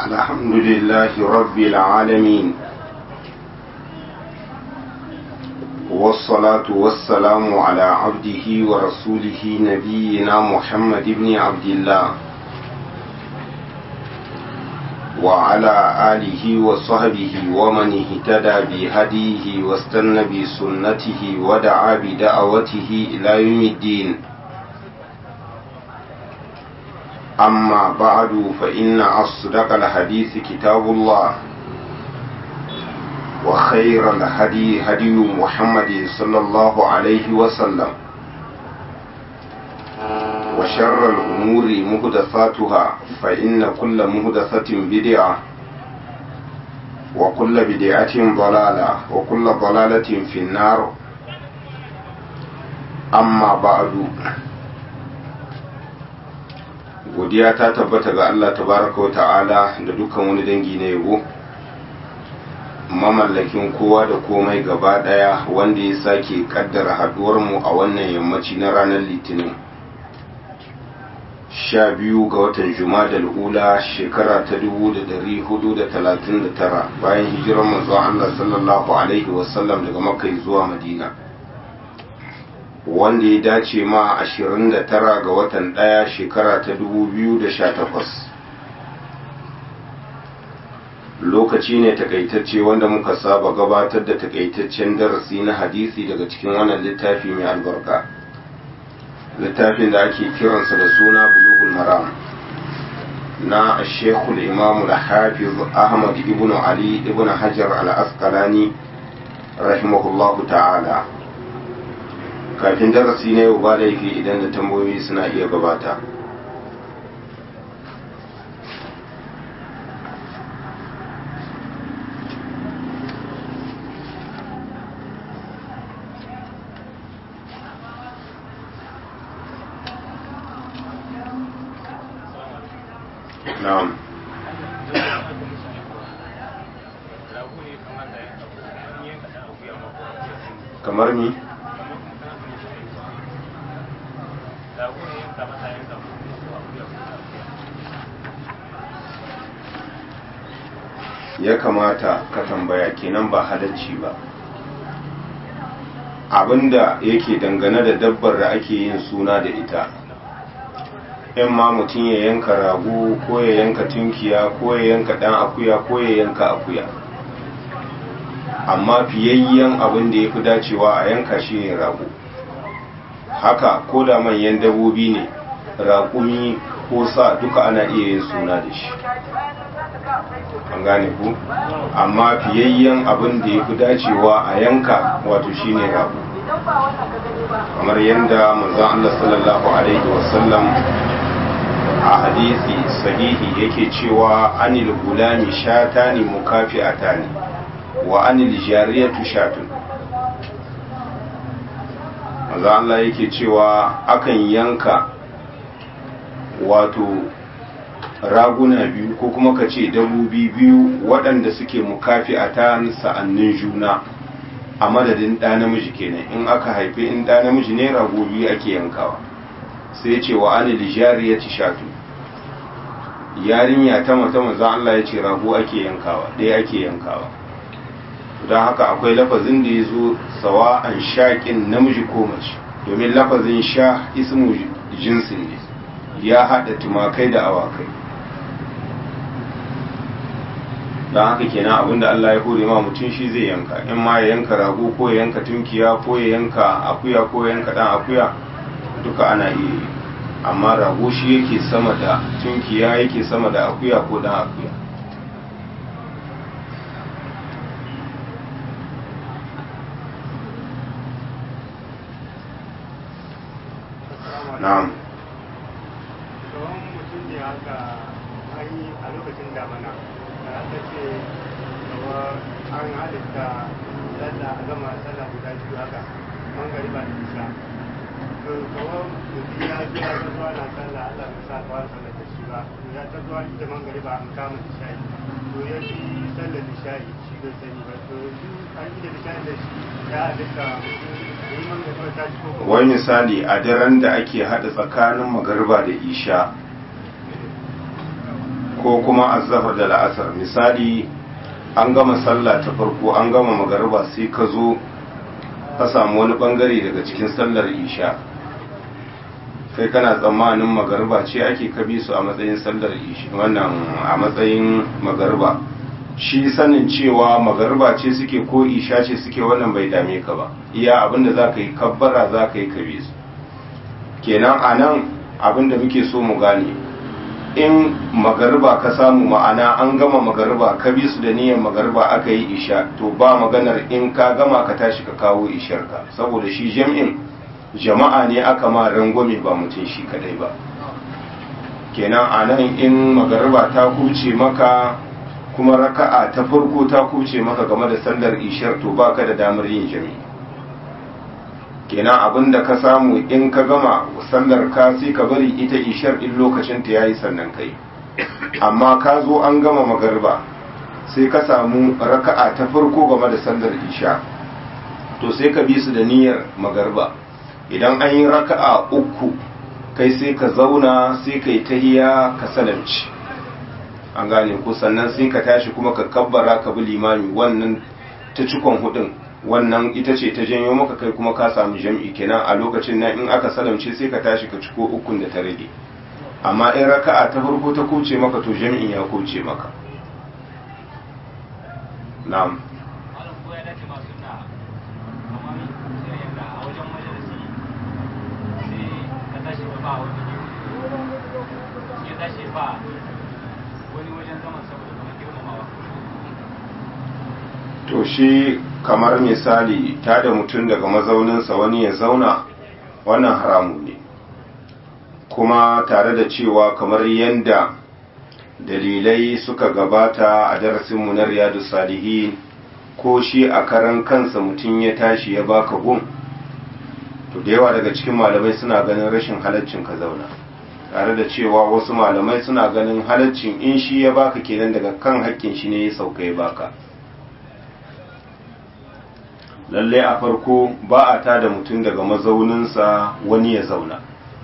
الحمد لله رب العالمين والصلاة والسلام على عبده ورسوله نبينا محمد بن عبد الله وعلى آله وصحبه ومن اهتدى بهديه واستنى بسنته ودعا بدعوته إلى يوم الدين أما بعد فإن أصدق الحديث كتاب الله وخير الهدي هدي محمد صلى الله عليه وسلم وشر الأمور مهدثاتها فإن كل مهدثة بدعة وكل بدعة ضلالة وكل ضلالة في النار أما بعد godiya ta tabbata ga Allah tabaraka wa ta'ala da dukkan wani dangi na yabo mamallakin kowa da komai gaba daya wanda ya sake kaddara haduwar mu a wannan yammaci na ranar litinin sha biyu ga watan jumadal ula shekara ta dubu da dari hudu da talatin da tara bayan hijirar manzon Allah sallallahu alaihi wasallam daga makka zuwa madina wanda ya dace ma 29 ga watan ɗaya shekara ta 2018 lokaci ne takaitacce wanda muka saba gabatar da takaitaccen darasi na hadisi daga cikin wannan littafi mai albarka littafin da ake kiransa da suna bulugul maram na shekul imamu da hafiz ahmad ibn ali ibn hajar al-asqalani rahimahullahu ta'ala kafin darasi na yau ba laifi idan da tambayoyi suna iya gabata na'am kamar ni ya kamata ka tambaya kenan ba halarci ba abinda yake dangane da dabbar da ake yin suna da ita in ma mutum ya yanka rago ko ya yanka tunkiya ko ya yanka dan akuya ko ya yanka akuya amma fiyayyen abin da ya fi dacewa a yanka shi ne rago haka ko da manyan dabobi ne raƙumi ko sa duka ana iya yin suna da shi an gane ku amma fiyayyen abin da ya fi dacewa a yanka wato shine rago kamar yadda manzon Allah sallallahu alaihi wasallam a hadisi sahihi yake cewa anil gulami shatani mukafi'atani wa anil jariyatu shatun manzon Allah yake cewa akan yanka wato raguna biyu ko kuma ka ce dabobi biyu waɗanda suke mukafi a ta sa'annin juna a madadin ɗa namiji kenan in aka haifi in ɗa namiji ne rago biyu ake yankawa sai ce wa ani lijari ya ci shatu yarinya ta mata maza Allah ya ce rago ake yankawa ɗaya ake yankawa don haka akwai lafazin da ya zo sawa an shaƙin namiji ko mace domin lafazin sha ismu jinsin ne ya haɗa tumakai da awakai don haka kenan abinda Allah ya hore ma mutum shi zai yanka in ma ya yanka rago ko ya yanka tunkiya ko ya yanka akuya ko ya yanka dan akuya duka ana iya yi amma rago shi yake sama da tunkiya yake sama da akuya ko dan akuya na'am a lokacin damana da aka ce kawo an halitta sallah a gama sallah guda biyu haka mangari ba da isa to kawo mutum ya zo ya zuwa na sallah Allah bai sa kawar sallah da shi ba ya ta zuwa ita mangari ba an kama nishayi to ya fi sallar nishayi shi bai sani ba to yanzu an yi da nishayi da shi ya halitta mutum wai misali a daren da ake haɗa tsakanin magarba da isha ko kuma azhar da la'asar misali an gama sallah ta farko an gama magariba sai ka zo ka samu wani bangare daga cikin sallar isha kai kana tsammanin magariba ce ake kabi su a matsayin sallar isha wannan a matsayin magariba shi sanin cewa magariba ce suke ko isha ce suke wannan bai dame ka ba iya abinda za ka yi kabbara za ka yi kabi su kenan a nan abinda muke so mu gane in magariba ka samu ma'ana an gama magariba ka bi su da niyyar magariba aka yi isha to ba maganar in ka gama ka tashi ka kawo isharka saboda shi jam'in jama'a ne aka ma rangwame ba mutum shi kadai ba kenan a nan in magariba ta kuce maka kuma raka'a ta farko ta kuce maka game da sallar ishar to baka da damar yin jami'i kenan abinda ka samu in ka gama sallar ka sai ka bari ita ishar in lokacin ta yayi sannan kai amma ka zo an gama magariba sai ka samu raka'a ta farko game da sallar isha to sai ka bi su da niyyar magariba idan an yi raka'a uku kai sai ka zauna sai ka yi tahiya ka salamci an gane ku sannan sai ka tashi kuma ka kabbara ka bi limami wannan ta cikon hudun wannan ita ce ta janyo maka kai kuma ka samu jam'i kenan a lokacin nan in aka salamce sai ka tashi ka ciko ukun da ta rage amma in raka'a ta farko ta kuce maka to jam'in ya kuce maka na'am to shi kamar misali ta da mutum daga mazauninsa wani ya zauna wannan haramu ne kuma tare da cewa kamar yadda dalilai suka gabata a darasinmu na riyadu salihin ko shi a karan kansa mutum ya tashi ya baka gun to da yawa daga cikin malamai suna ganin rashin halaccin ka zauna tare da cewa wasu malamai suna ganin halaccin in shi ya baka kenan daga kan hakkin shi ne ya sauka ya baka lalle a farko ba a tada mutum daga mazauninsa wani ya zauna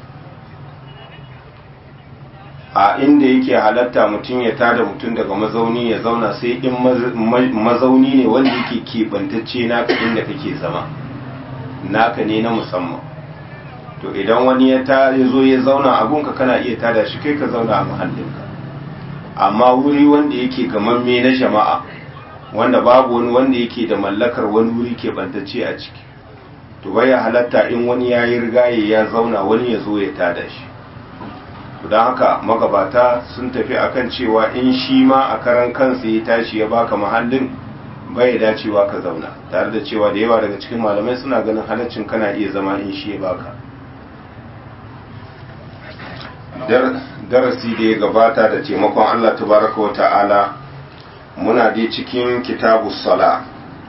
a inda yake halatta mutum ya tada mutum daga mazauni ya zauna sai in mazauni ne wanda yake keɓantacce naka inda kake zama naka ne na musamman to idan wani ya ta zo ya zauna a gunka kana iya tada shi kai ka zauna a mahallinka amma wuri wanda yake gamamme na jama'a wanda babu wani wanda yake da mallakar wani wuri keɓantacce a ciki to baya halatta in wani ya yi rigaye ya zauna wani ya zo ya tada shi don haka magabata sun tafi akan cewa in shi ma a karan kansa ya tashi ya baka mahallin bai dacewa ka zauna tare da cewa da yawa daga cikin malamai suna ganin halaccin kana iya zama in shi ya baka darasi da ya gabata da taimakon Allah tabaraka wa ta'ala muna dai cikin kitabu sala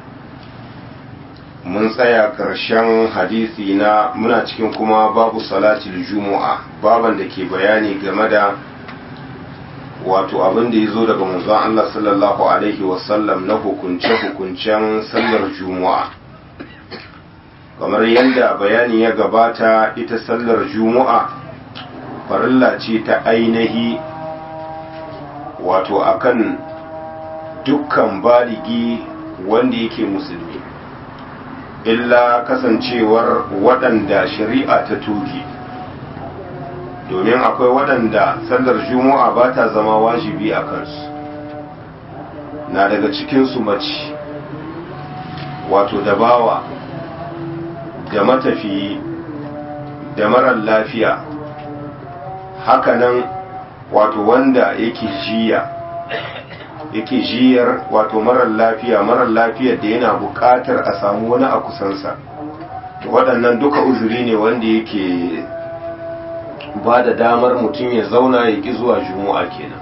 mun tsaya ƙarshen hadisi na muna cikin kuma babu salatul jumu'a baban da ke bayani game da wato abin da ya zo daga manzon Allah sallallahu alaihi wasallam na hukunce-hukuncen sallar jumu'a kamar yadda bayani ya gabata ita sallar jumu'a farilla ce ta ainihi wato akan dukkan baligi wanda yake musulmi illa kasancewar waɗanda shari'a ta tuki domin akwai waɗanda sallar juma'a ba ta zama wajibi a kansu na daga cikinsu mace wato da bawa da matafiyi da marar lafiya hakanan wato wanda yake jiya yake jiyar wato marar lafiya marar lafiyar da yana buƙatar a samu wani a kusansa waɗannan duka uzuri ne wanda yake ba da damar mutum ya zauna ya ƙi zuwa juma'a kenan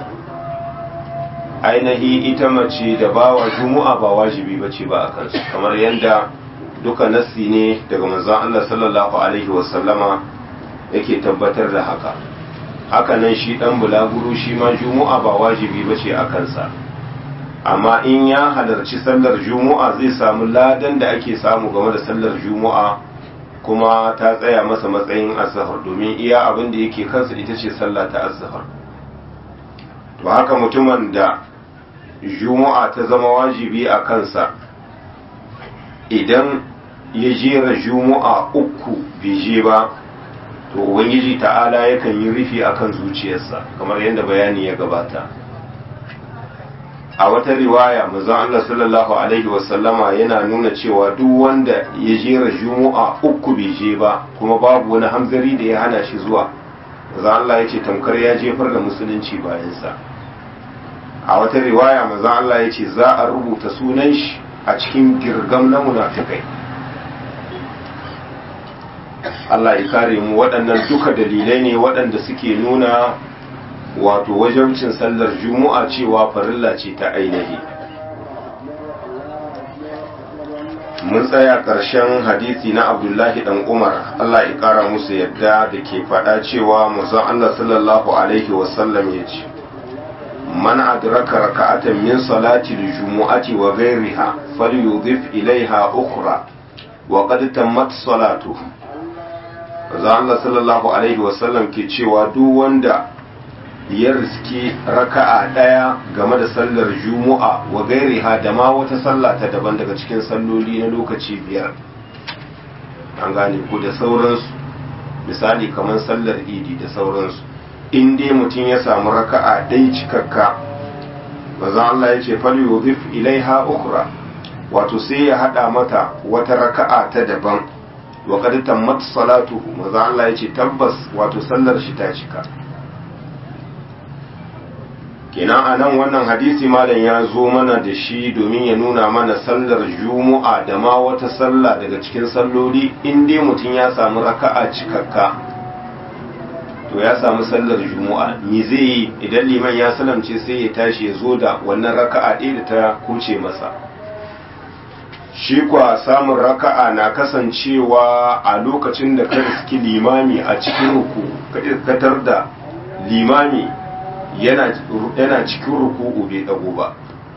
ainihi ita mace da bawa juma'a ba wajibi ba ce ba a kansu kamar yadda duka nassi ne daga manzon Allah sallallahu alaihi wasallama yake tabbatar da haka hakanan shi dan bulaguro shi ma juma'a ba wajibi ba ce a kansa amma in ya halarci sallar juma'a zai samu ladan da ake samu game da sallar juma'a kuma ta tsaya masa matsayin azhar domin iya abin da yake kansa ita ce sallah ta azhar to haka mutumin da juma'a ta zama wajibi a kansa idan ya jera juma'a uku bai je ba to ubangiji ta'ala yakan yi rufi akan zuciyarsa kamar yadda bayani ya gabata a wata riwaya manzon Allah sallallahu alaihi wasallama yana nuna cewa duk wanda ya jera juma'a uku bai je ba kuma babu wani hamzari da ya hana shi zuwa manzon Allah ya ce tamkar ya jefar da musulunci bayansa a wata riwaya manzon Allah ya ce za a rubuta sunan shi a cikin girgam na munafikai Allah ya kare mu waɗannan duka dalilai ne waɗanda suke nuna wato wajabcin sallar juma'a cewa farilla ce ta ainihi mun tsaya ƙarshen hadisi na abdullahi dan umar Allah ya kara musu yadda da ke faɗa cewa manzon Allah sallallahu alaihi wasallam ya ce man adraka raka'atan min salati al-jumu'ati wa ghayriha falyudhif ilayha ukhra wa qad tammat salatuhu za Allah sallallahu Alaihi wasallam ke cewa duk wanda ya riski raka'a ɗaya game da sallar juma'a wa gairi da ma wata sallah ta daban daga cikin salloli na lokaci biyar an gane ku da sauransu misali kamar sallar idi da sauransu in dai mutum ya samu raka'a ɗai cikakka maza Allah ya ce fal yudhif ilaiha ukhra wato sai ya hada mata wata raka'a ta daban wa qad tammat salatuhu maza Allah ya ce tabbas wato sallar shi ta cika kenan a nan wannan hadisi malam ya zo mana da shi domin ya nuna mana sallar juma'a da ma wata sallah daga cikin salloli in dai mutum ya samu raka'a cikakka to ya samu sallar juma'a me zai yi idan liman ya salamce sai ya tashi ya zo da wannan raka'a ɗaya da ta kuce masa shi kwa samun raka'a na kasancewa a lokacin da ka riski limami a cikin ruku ka da limami yana cikin ruku'u bai dago ba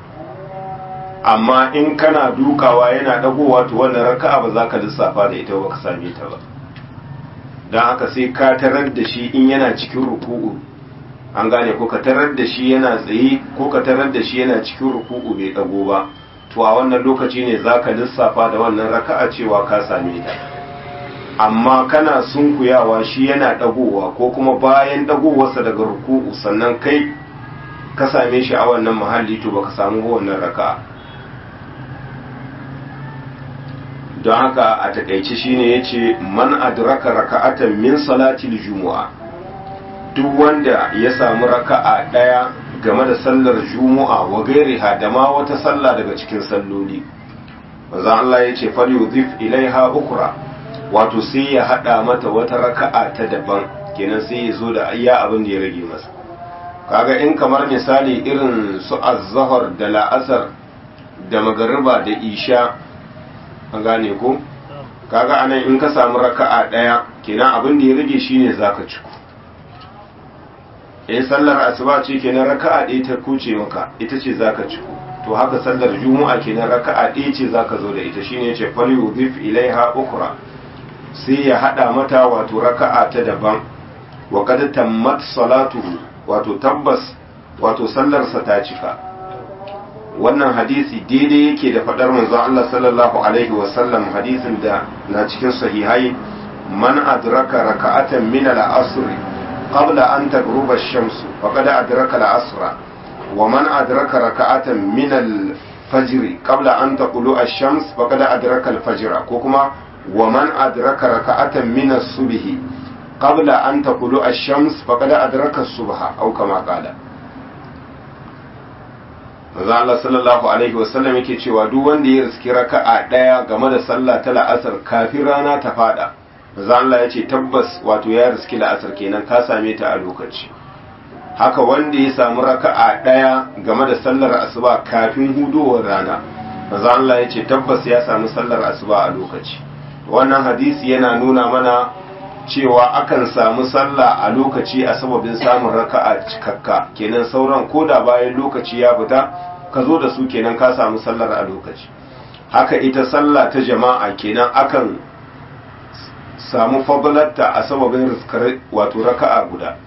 amma in kana dukawa yana dagowa to wannan raka'a ba za ka lissafa da ita ba ka same ta ba don haka sai ka tarar da shi in yana cikin ruku'u an gane ko ka tarar da shi yana tsaye ko ka tarar da shi yana cikin ruku'u bai dago ba to a wannan lokaci ne za ka lissafa da wannan raka'a cewa ka same ta amma kana sunkuyawa shi yana dagowa ko kuma bayan dagowarsa daga ruku'u sannan kai ka same shi a wannan mahalli to baka samu wannan raka'a don haka a takaice shine yace man adraka raka'atan min salatil jumu'a duk wanda ya samu raka'a daya game da sallar jumu'a wa gairiha da ma wata sallah daga cikin salloli manzo Allah yace falyudhif ilaiha ukra wato sai ya hada mata wata raka'a ta daban kenan sai ya zo da ayya abin da ya rage masa kaga in kamar misali irin su az-zahr da la'asar da magariba da isha an gane ko kaga anan in ka samu raka'a daya kenan abin da ya rage shine zaka ciku in sallar asuba ce kenan raka'a ɗaya ta kuce maka ita ce zaka ciku to haka sallar juma'a kenan raka'a ɗaya ce zaka zo da ita shine yace fal yudhif ilaiha ukhra sai ya hada mata wato raka'a ta daban wa qad tammat salatuhu wato tabbas wato sallarsa ta cika wannan hadisi daidai yake da fadar manzon Allah sallallahu alaihi wasallam hadisin da na cikin sahihai man adraka raka'atan min al-asr qabla an tagruba ash-shams faqad adraka al-asra wa man adraka raka'atan min al-fajr qabla an taqulu ash-shams faqad adraka al-fajr ko kuma wa man adraka raka'atan min as-subh qabla an taqulu ash-shams faqad adraka as-subha aw kama qala manzo Allah sallallahu alaihi wasallam yake cewa duk wanda ya riski raka'a daya game da sallah ta la'asar kafin rana ta fada manzo Allah ya ce tabbas wato ya riski la'asar kenan ka same ta a lokaci haka wanda ya samu raka'a daya game da sallar asuba kafin hudowar rana manzo Allah ya ce tabbas ya samu sallar asuba a lokaci wannan hadisi yana nuna mana cewa akan samu sallah a lokaci a sababin samun raka'a cikakka kenan sauran koda bayan lokaci ya fita ka zo da su kenan ka samu sallar a lokaci haka ita sallah ta jama'a kenan akan samu fadlarta a sababin riskar wato raka'a guda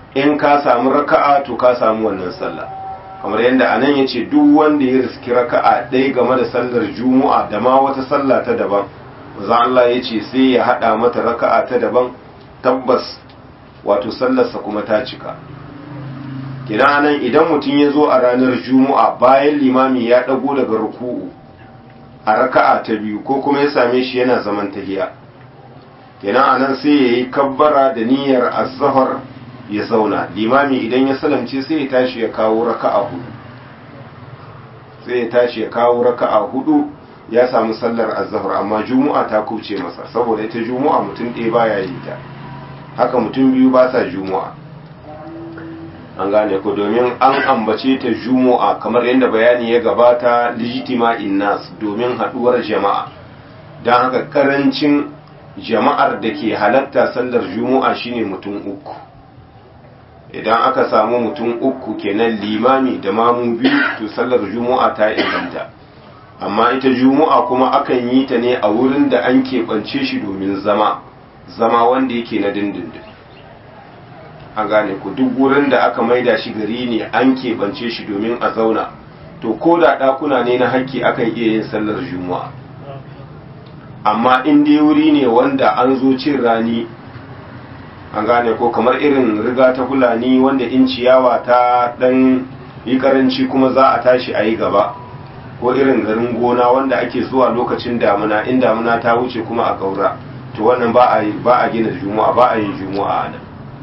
in ka samu raka'a to ka samu wannan sallah kamar yadda anan ya ce duk wanda ya riski raka'a ɗaya game da sallar juma'a da ma wata sallah ta daban maza Allah ya ce sai ya haɗa mata raka'a ta daban tabbas wato sallarsa kuma ta cika kidan anan idan mutum ya zo a ranar juma'a bayan limami ya ɗago daga ruku'u a raka'a ta biyu ko kuma ya same shi yana zaman tahiya kenan anan sai ya yi kabbara da niyyar azhar ya zauna limami idan ya salamce sai ya tashi ya kawo raka'a hudu sai ya tashi ya kawo raka'a hudu ya samu sallar azhar amma juma'a ta kuce masa saboda ita juma'a mutum ɗaya baya yi ta haka mutum biyu ba sa juma'a an gane ko domin an ambace ta juma'a kamar yadda bayani ya gabata lijtima'in nas domin haduwar jama'a don haka karancin jama'ar da ke halatta sallar juma'a shine mutum uku idan aka samu mutum uku kenan limami da mamu biyu to sallar juma'a ta inganta amma ita juma'a kuma akan yi ta ne a wurin da an keɓance shi domin zama zama wanda yake na dindindin an gane ku duk wurin da aka maida shi gari ne an keɓance shi domin a zauna to ko da ɗakuna ne na hakki akan iya yin sallar juma'a amma in dai wuri ne wanda an zo cin rani an gane ko kamar irin riga ta fulani wanda in ciyawa ta ɗan yi karanci kuma za a tashi a yi gaba ko irin garin gona wanda ake zuwa lokacin damuna in damuna ta wuce kuma a gaura to wannan ba a gina juma'a ba a yin juma'a a nan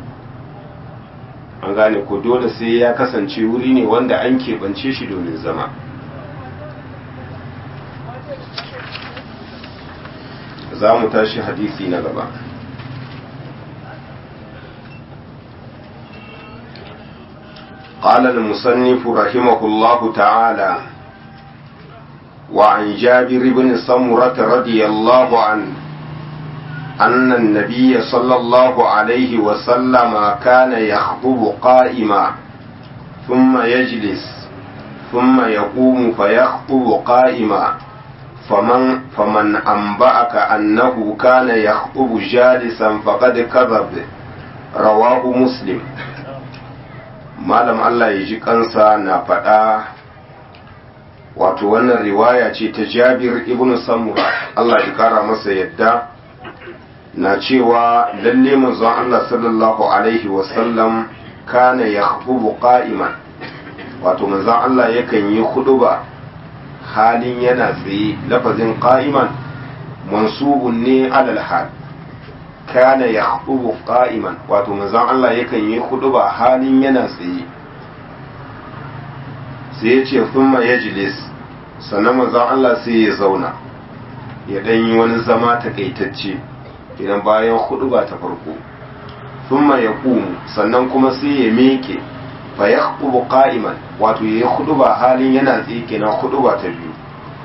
an gane ko dole sai ya kasance wuri ne wanda an keɓance shi domin zama za mu tashi hadisi na gaba قال المصنف رحمه الله تعالى وعن جابر بن سمرة رضي الله عنه أن النبي صلى الله عليه وسلم كان يخطب قائما ثم يجلس ثم يقوم فيخطب قائما فمن فمن أنبأك أنه كان يخطب جالسا فقد كذب رواه مسلم malam Allah ya ji kansa na faɗa wato wannan riwaya ce ta jabir ibn samura Allah ya kara masa yadda na cewa lalle manzon Allah sallallahu alaihi wasallam kana ya qa'iman wato manzon Allah yakan yi huduba halin yana tsaye lafazin qa'iman mansubun ne alal hal kana ya qa'iman wato manzon Allah yakan yi huduba halin yana tsaye sai ya ce thumma yajlis sannan manzon Allah sai ya zauna ya dan yi wani zama takaitacce idan bayan huduba ta farko thumma yaqumu sannan kuma sai ya meke fa yaqubu qa'iman wato yayi huduba halin yana tsaye kenan huduba ta biyu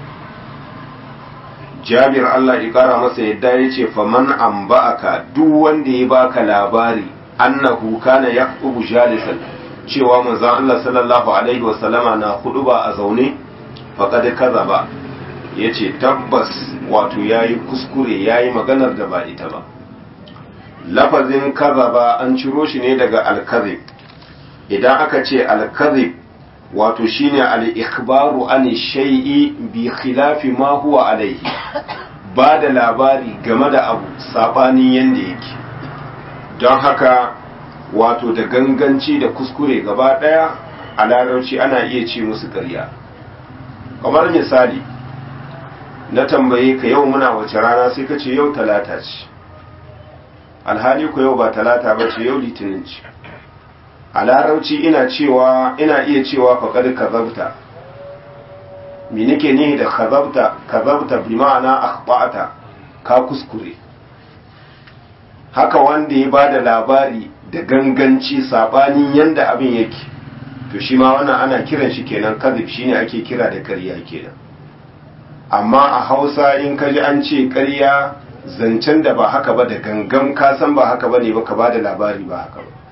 Jabir Allah ya kara masa yadda ya ce faman an ba'aka duk wanda ya baka labari annahu kana yaqubu jalisan cewa manzon Allah sallallahu alaihi wa sallama na huduba a zaune faqad kazaba yace tabbas wato yayi kuskure yayi maganar da ba ita ba lafazin kazaba an ciro shi ne daga al-kadhib idan aka ce al-kadhib wato shine al-ikhbaru an shay'i bi khilafi ma huwa alaihi ba da labari game da abu sabanin yanda yake don haka wato da ganganci da kuskure gaba daya a larabci ana iya ce musu ƙarya kamar misali na tambaye ka yau muna wace rana sai ka ce yau talata ce alhali ku yau ba talata ba ce yau litinin ce a larauci ina cewa ina iya cewa faƙar kazabta me nake nihi da kazabta kazabta bi ma'ana akhba'ata ka kuskure haka wanda ya bada labari da ganganci sabanin yanda abin yake to shi ma wannan ana kiran shi kenan kazib shine ake kira da ƙarya kenan amma a Hausa in kaji an ce ƙarya zancen da ba haka ba da gangan ka san ba haka bane ba ka bada labari ba haka ba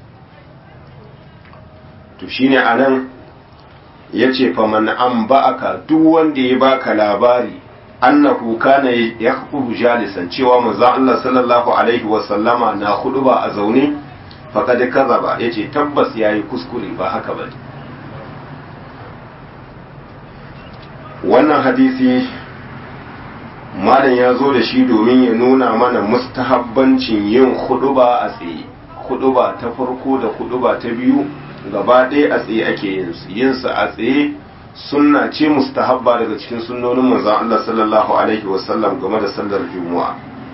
to shine anan yace faman an ba'aka duk wanda ya baka labari annahu kana yakhuthu jalisan cewa manzo Allah sallallahu alaihi wa sallama na ba a zaune faqad kazaba yace tabbas yayi kuskure ba haka bane wannan hadisi malam ya zo da shi domin ya nuna mana mustahabbancin yin huduba a tsaye huduba ta farko da huduba ta biyu gaba ɗaya a tsaye ake yin su yin su a tsaye sunna ce mustahabba daga cikin sunnonin manzon Allah sallallahu alaihi wasallam game da sallar juma'a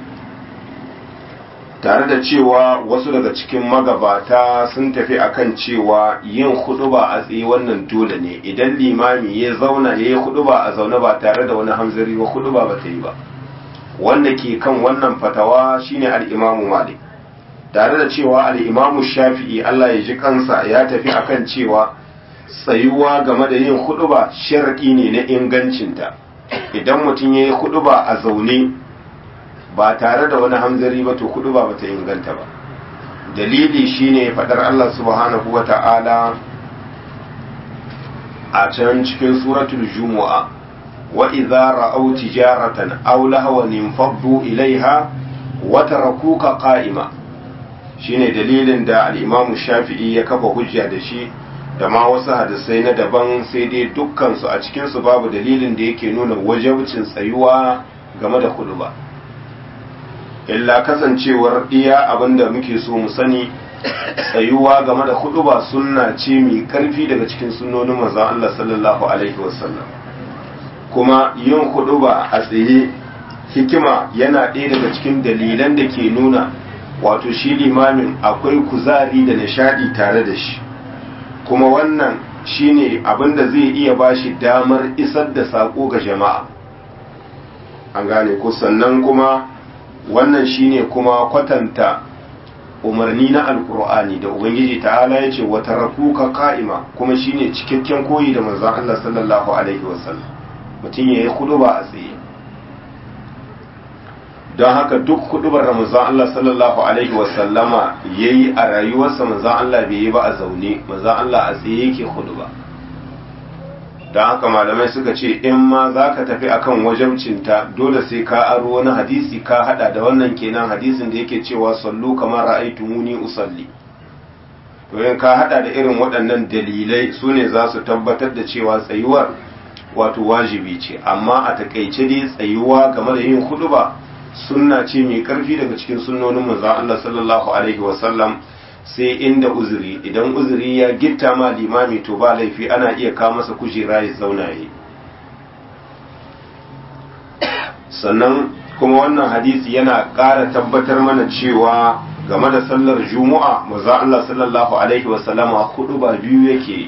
tare da cewa wasu daga cikin magabata sun tafi akan cewa yin huduba a tsaye wannan dole ne idan limami ya zauna ya yi huduba a zaune ba tare da wani hamzari ba huduba ba ta yi ba wanda ke kan wannan fatawa shine al-imamu malik tare da cewa al-imamu shafi'i Allah ya ji kansa ya tafi akan cewa tsayuwa game da yin huduba sharadi ne na ingancinta idan mutum ya yi huduba a zaune ba tare da wani hamzari ba to hudu ba bata inganta ba dalili shine fadar Allah subhanahu wa ta'ala a can cikin suratul jumu'a wa idza ra'aw tijaratan aw lahwan infaddu ilaiha wa tarakuka qa'ima shine dalilin da al-Imam Shafi'i ya kafa hujja da shi da ma wasu hadisai na daban sai dai dukkan su a cikin su babu dalilin da yake nuna wajibcin tsayuwa game da hudu ba illa kasancewar iya abinda muke so mu sani tsayuwa game da huduba sunna ce mai karfi daga cikin sunnonin manzon Allah sallallahu alaihi wasallam kuma yin huduba a tsaye hikima yana ɗaya daga cikin dalilan da ke nuna wato shi limamin akwai kuzari da nishadi tare da shi kuma wannan shine abinda zai iya bashi damar isar da sako ga jama'a an gane ko sannan kuma wannan shine kuma kwatanta umarni na alkur'ani da ubangiji ta'ala ya ce wata rakuka ka'ima kuma shine cikakken koyi da manzon Allah sallallahu alaihi wasallam mutum ya yi huduba a tsaye don haka duk hudubar da manzon Allah sallallahu alaihi wasallama ya yi a rayuwarsa manzon Allah bai yi ba a zaune manzon Allah a tsaye yake huduba don haka malamai suka ce in ma za ka tafi akan wajabcinta dole sai ka aro wani hadisi ka hada da wannan kenan hadisin da yake cewa sallu kamar ra'aytumuni usalli to in ka hada da irin waɗannan dalilai su ne za su tabbatar da cewa tsayuwar wato wajibi ce amma a takaice dai tsayuwa game da yin huduba sunna ce mai karfi daga cikin sunnonin manzon Allah sallallahu alaihi wasallam sai inda uzuri idan uzuri ya gitta ma limami to ba laifi ana iya kawo masa kujera ya zauna yi sannan kuma wannan hadisi yana ƙara tabbatar mana cewa game da sallar juma'a maza Allah sallallahu alaihi wasallama hudu ba biyu yake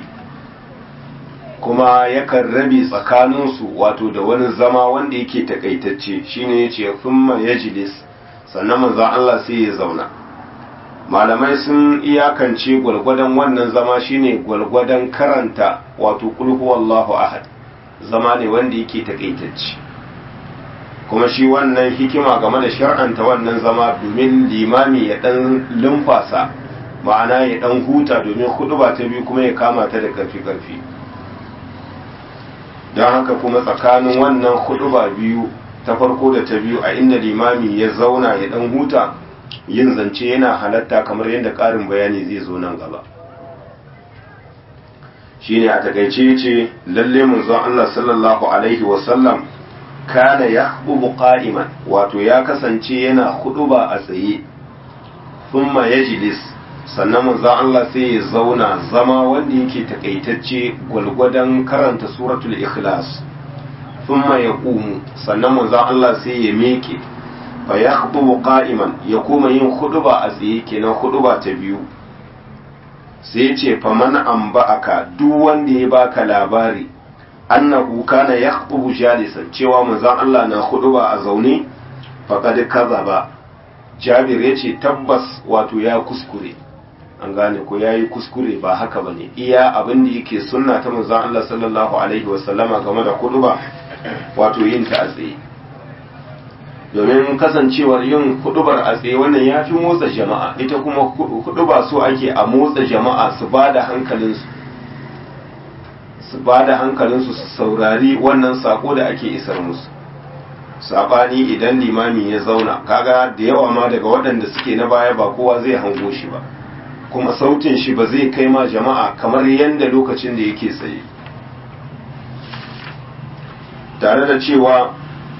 kuma yakan rabe tsakaninsu wato da wani zama wanda yake takaitacce shine yace thumma yajlis sannan maza Allah sai ya zauna malamai sun iyakance gwalgwadon wannan zama shine gwalgwadon karanta wato kulhu wallahu ahad zama ne wanda yake takaitacce kuma shi wannan hikima game da shar'anta wannan zama domin limami ya dan lumfasa ma'ana ya dan huta domin huduba ta biyu kuma ya kama ta da karfi karfi don haka kuma tsakanin wannan huduba biyu ta farko da ta biyu a inda limami ya zauna ya dan huta yin zance yana halatta kamar yadda ƙarin bayani zai zo nan gaba shine a takaice ce lalle manzon Allah sallallahu alaihi wasallam kana yahbubu qa'iman wato ya kasance yana huduba a tsaye thumma yajlis sannan manzon Allah sai ya zauna zama wanda yake takaitacce gwalgwadon karanta suratul ikhlas thumma yaqumu sannan manzon Allah sai ya meke fa yakhdubu qa'iman ya kuma yin huduba a tsaye kenan huduba ta biyu sai ya ce fa man aka duk wanda ya baka labari annahu kana yakhdubu jalisan cewa manzon Allah na huduba a zaune faqad kazaba Jabir ya ce tabbas wato ya kuskure an gane ko yayi kuskure ba haka bane iya abin da yake sunna ta manzon Allah sallallahu alaihi wasallama game da huduba wato yin ta a tsaye domin kasancewar yin hudubar a tsaye wannan ya fi motsa jama'a ita kuma huduba so ake a motsa jama'a su ba da hankalinsu su ba da hankalinsu su saurari wannan sako da ake isar musu sabani idan limami ya zauna kaga da yawa ma daga waɗanda suke na baya ba kowa zai hango shi ba kuma sautin shi ba zai kai ma jama'a kamar yadda lokacin da yake tsaye tare da cewa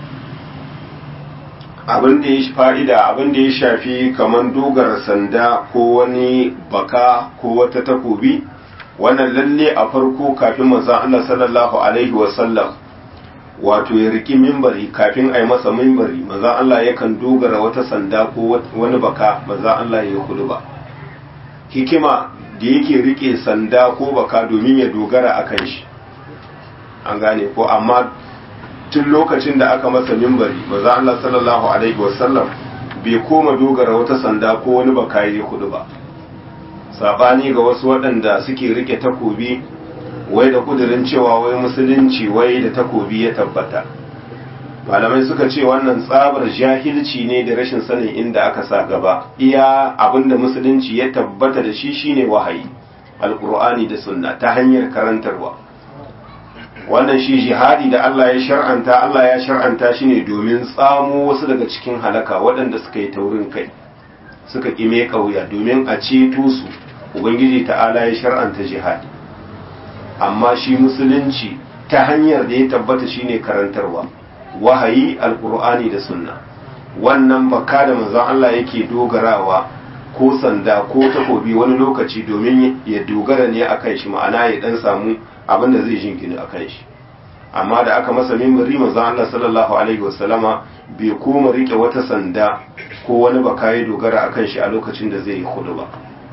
abin da ya fa'ida abin da ya shafi kamar dogara sanda ko wani baka ko wata takobi wannan lalle a farko kafin manzon Allah sallallahu alaihi wasallam wato ya riki mimbari kafin a yi masa mimbari manzon Allah yakan dogara wata sanda ko wani baka manzon Allah ya kudu ba hikima da yake rike sanda ko baka domin ya dogara akan shi an gane ko amma tun lokacin da aka masa mimbari manzon Allah sallallahu alaihi wasallam bai koma dogara wata sanda ko wani baka ya kudu ba sabani ga wasu waɗanda suke rike takobi wai da kudirin cewa wai musulunci wai da takobi ya tabbata malamai suka ce wannan tsabar jahilci ne da rashin sanin inda aka sa gaba iya abinda musulunci ya tabbata da shi shine wahayi alkur'ani da sunna ta hanyar karantarwa wannan shi jihadi da Allah ya shar'anta Allah ya shar'anta shi ne domin tsamo wasu daga cikin halaka waɗanda suka yi taurin kai suka ƙime ƙauya domin a ceto su ubangiji ta'ala ya shar'anta jihadi amma shi musulunci ta hanyar da ya tabbata shine karantarwa wahayi alkur'ani da sunna wannan baka da manzon Allah yake dogarawa ko sanda ko takobi wani lokaci domin ya dogara ne akan shi ma'ana ya dan samu abin da zai jingina akan shi amma da aka masa mimbari manzon Allah sallallahu alaihi wasallama bai koma rike wata sanda ko wani baka ya dogara akan shi a lokacin da zai yi hudu ba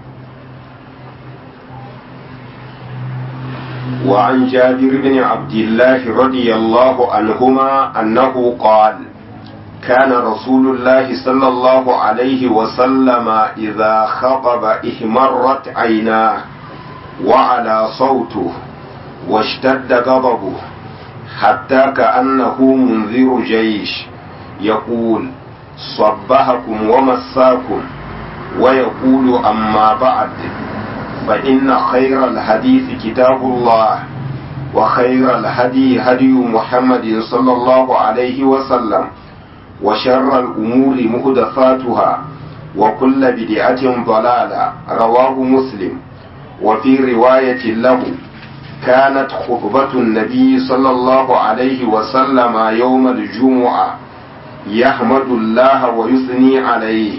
وعن جابر بن عبد الله رضي الله عنهما أنه قال كان رسول الله صلى الله عليه وسلم إذا خطب احمرت عيناه وعلى صوته واشتد غضبه حتى كأنه منذر جيش يقول صبحكم ومساكم ويقول أما بعد فإن خير الحديث كتاب الله وخير الهدي هدي محمد صلى الله عليه وسلم وشر الأمور محدثاتها وكل بدعة ضلالة رواه مسلم وفي رواية له كانت خطبة النبي صلى الله عليه وسلم يوم الجمعة يحمد الله ويثني عليه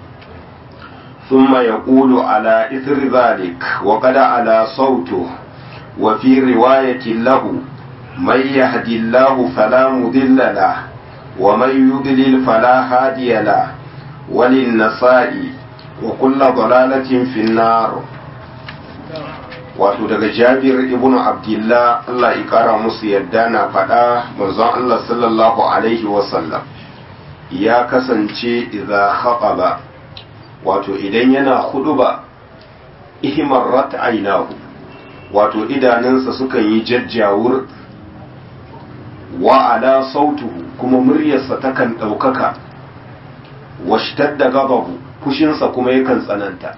ثم يقول على إثر ذلك وقد على صوته وفي رواية له من يهد الله فلا مضل له ومن يضلل فلا هادي له وللنساء وكل ضلالة في النار wato daga jabir ibn abdullah Allah ya kara musu yadda na faɗa manzon Allah sallallahu alaihi wasallam ya kasance idza khataba wato idan yana huduba ihmarrat aynahu wato idanunsa sukan yi jajjawur wa ala sautuhu kuma muryarsa takan ɗaukaka washtadda gabahu fushinsa kuma yakan tsananta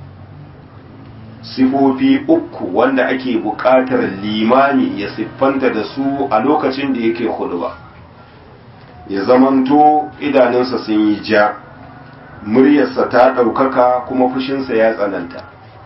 sifofi uku wanda ake buƙatar limami ya siffanta da su a lokacin da yake huduba ya zamanto idanunsa sun yi ja muryarsa ta ɗaukaka kuma fushinsa ya tsananta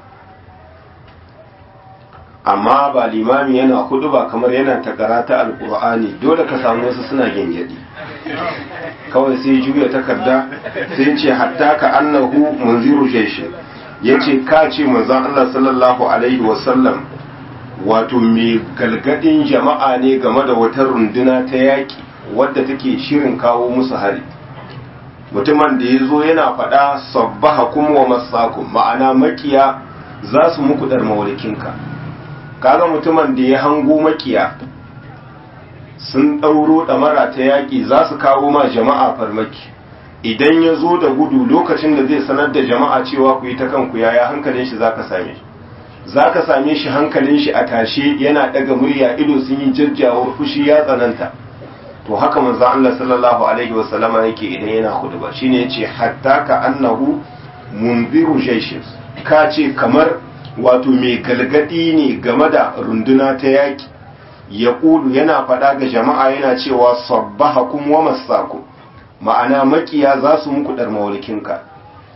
amma ba limami yana hudu ba kamar yana takara ta alkur'ani dole ka samu wasu suna gyangyaɗi kawai sai juya takarda sai ce hatta ka annahu munziru jeshi ya ce ka ce manzon Allah sallallahu alaihi wasallam wato mai galgadin jama'a ne game da wata runduna ta yaƙi wadda take shirin kawo musu hari mutumin da ya zo yana faɗa sabbaha kuma wa masakum ma'ana makiya za su muku dar mawalikinka kaga mutumin da ya hango makiya sun ɗauro ɗamara ta yaƙi za su kawo ma jama'a farmaki idan ya zo da gudu lokacin da zai sanar da jama'a cewa ku yi ta kanku yaya hankalin shi za ka same shi za ka same shi hankalin shi a tashe yana ɗaga murya ido sun yi jajjawar fushi ya tsananta to haka manzo Allah sallallahu alaihi wa sallama yake idan yana khutba shine yace hatta ka annahu munziru jayshin ka ce kamar wato mai galgadi ne game da runduna ta yaki ya kudu yana faɗa ga jama'a yana cewa sabbahakum wa masakum ma'ana makiya za su muku dar mawlikinka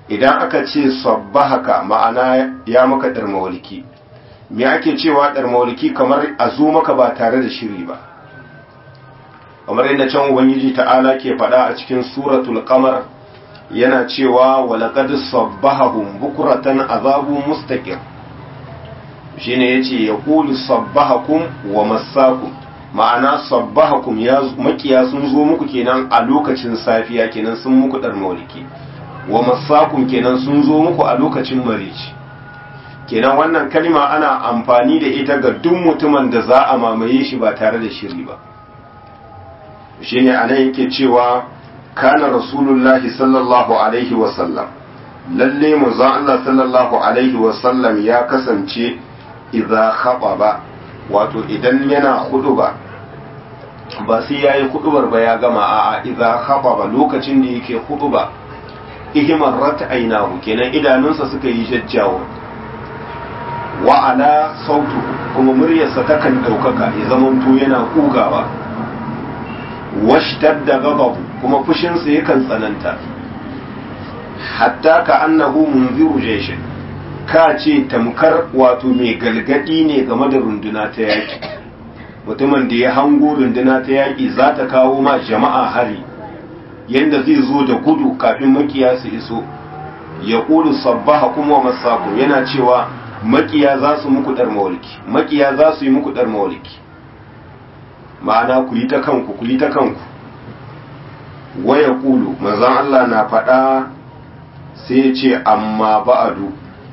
idan aka ce sabbahaka ma'ana ya maka ɗarmawalki me ake cewa ɗarmawalki kamar a zo maka ba tare da shiri ba kamar yadda can ubangiji ta'ala ke faɗa a cikin suratul qamar yana cewa walaqad sabbahum bukratan azabu mustaqir shine yace yaqulu sabbahakum wa massakum ma'ana sabbahakum ya makiya sun zo muku kenan a lokacin safiya kenan sun muku dar mauliki wa massakum kenan sun zo muku a lokacin marici kenan wannan kalma ana amfani da ita ga duk mutumin da za a mamaye shi ba tare da shiri ba shine anan yake cewa kana rasulullahi sallallahu alaihi wasallam lalle manzon Allah sallallahu alaihi wasallam ya kasance idza khababa wato idan yana huduba ba sai yayi hudubar ba ya gama a'a idza khababa lokacin da yake huduba ihimar rat ainahu kenan idanunsa suka yi jajjawo wa ala sautu kuma muryarsa takan daukaka ya zamanto yana kugawa washtadda ghadabu kuma fushinsa yakan tsananta hatta ka annahu munziru jayshin ka ce tamkar wato mai galgadi ne game da runduna ta yaki mutumin da ya hango runduna ta yaki za ta kawo ma jama'a hari yanda zai zo da gudu kafin makiya su iso ya ƙulu sabbaha kuma masaku yana cewa makiya za su muku dar mawalki makiya za su yi muku dar mawalki ma'ana ku yi ta kanku ku yi ta kanku waya ƙulu manzon Allah na faɗa sai ya ce amma ba'adu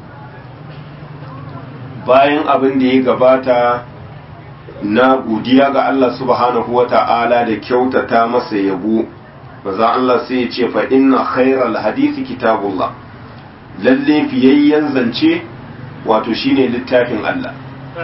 bayan abin da ya gabata na godiya ga Allah subhanahu wa ta'ala da kyautata masa yabo maza Allah sai ya ce fa inna khairal hadisi kitabullah lalle fiyayyen zance wato shine littafin Allah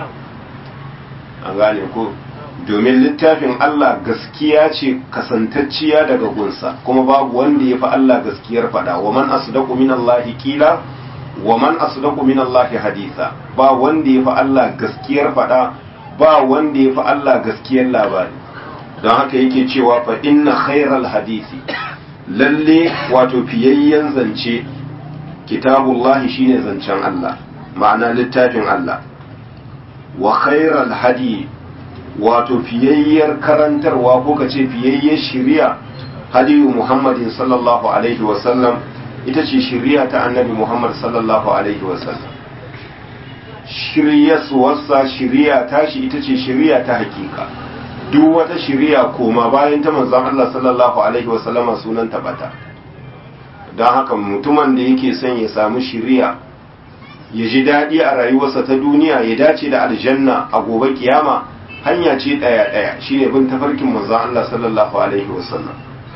an gane ko domin littafin Allah gaskiya ce kasantacciya daga gunsa kuma babu wanda ya fi Allah gaskiyar fada wa man asdaqu min Allah kila wa man asdaqu min Allah haditha ba wanda ya fi Allah gaskiyar fada ba wanda ya fi Allah gaskiyar labari don haka yake cewa fa inna khairal hadisi lalle wato fiyayyen zance kitabullahi shine zancen Allah ma'ana littafin Allah wa khairal hadi wato fiyayyar karantarwa ko ka ce fiyayyar shiriya hadiyu muhammadin sallallahu alaihi wasallam ita ce shiriya ta annabi muhammad sallallahu alaihi wasallam shiryasuwarsa shiriya tashi ita ce shiriya ta hakika duk wata shiriya koma bayan ta manzon Allah sallallahu alaihi wasallama sunan bata don haka mutumin da yake son ya samu shiriya ya ji daɗi a rayuwarsa ta duniya ya dace da aljanna a gobe kiyama hanya ce ɗaya ɗaya shine bin tafarkin manzon Allah sallallahu alaihi wasallam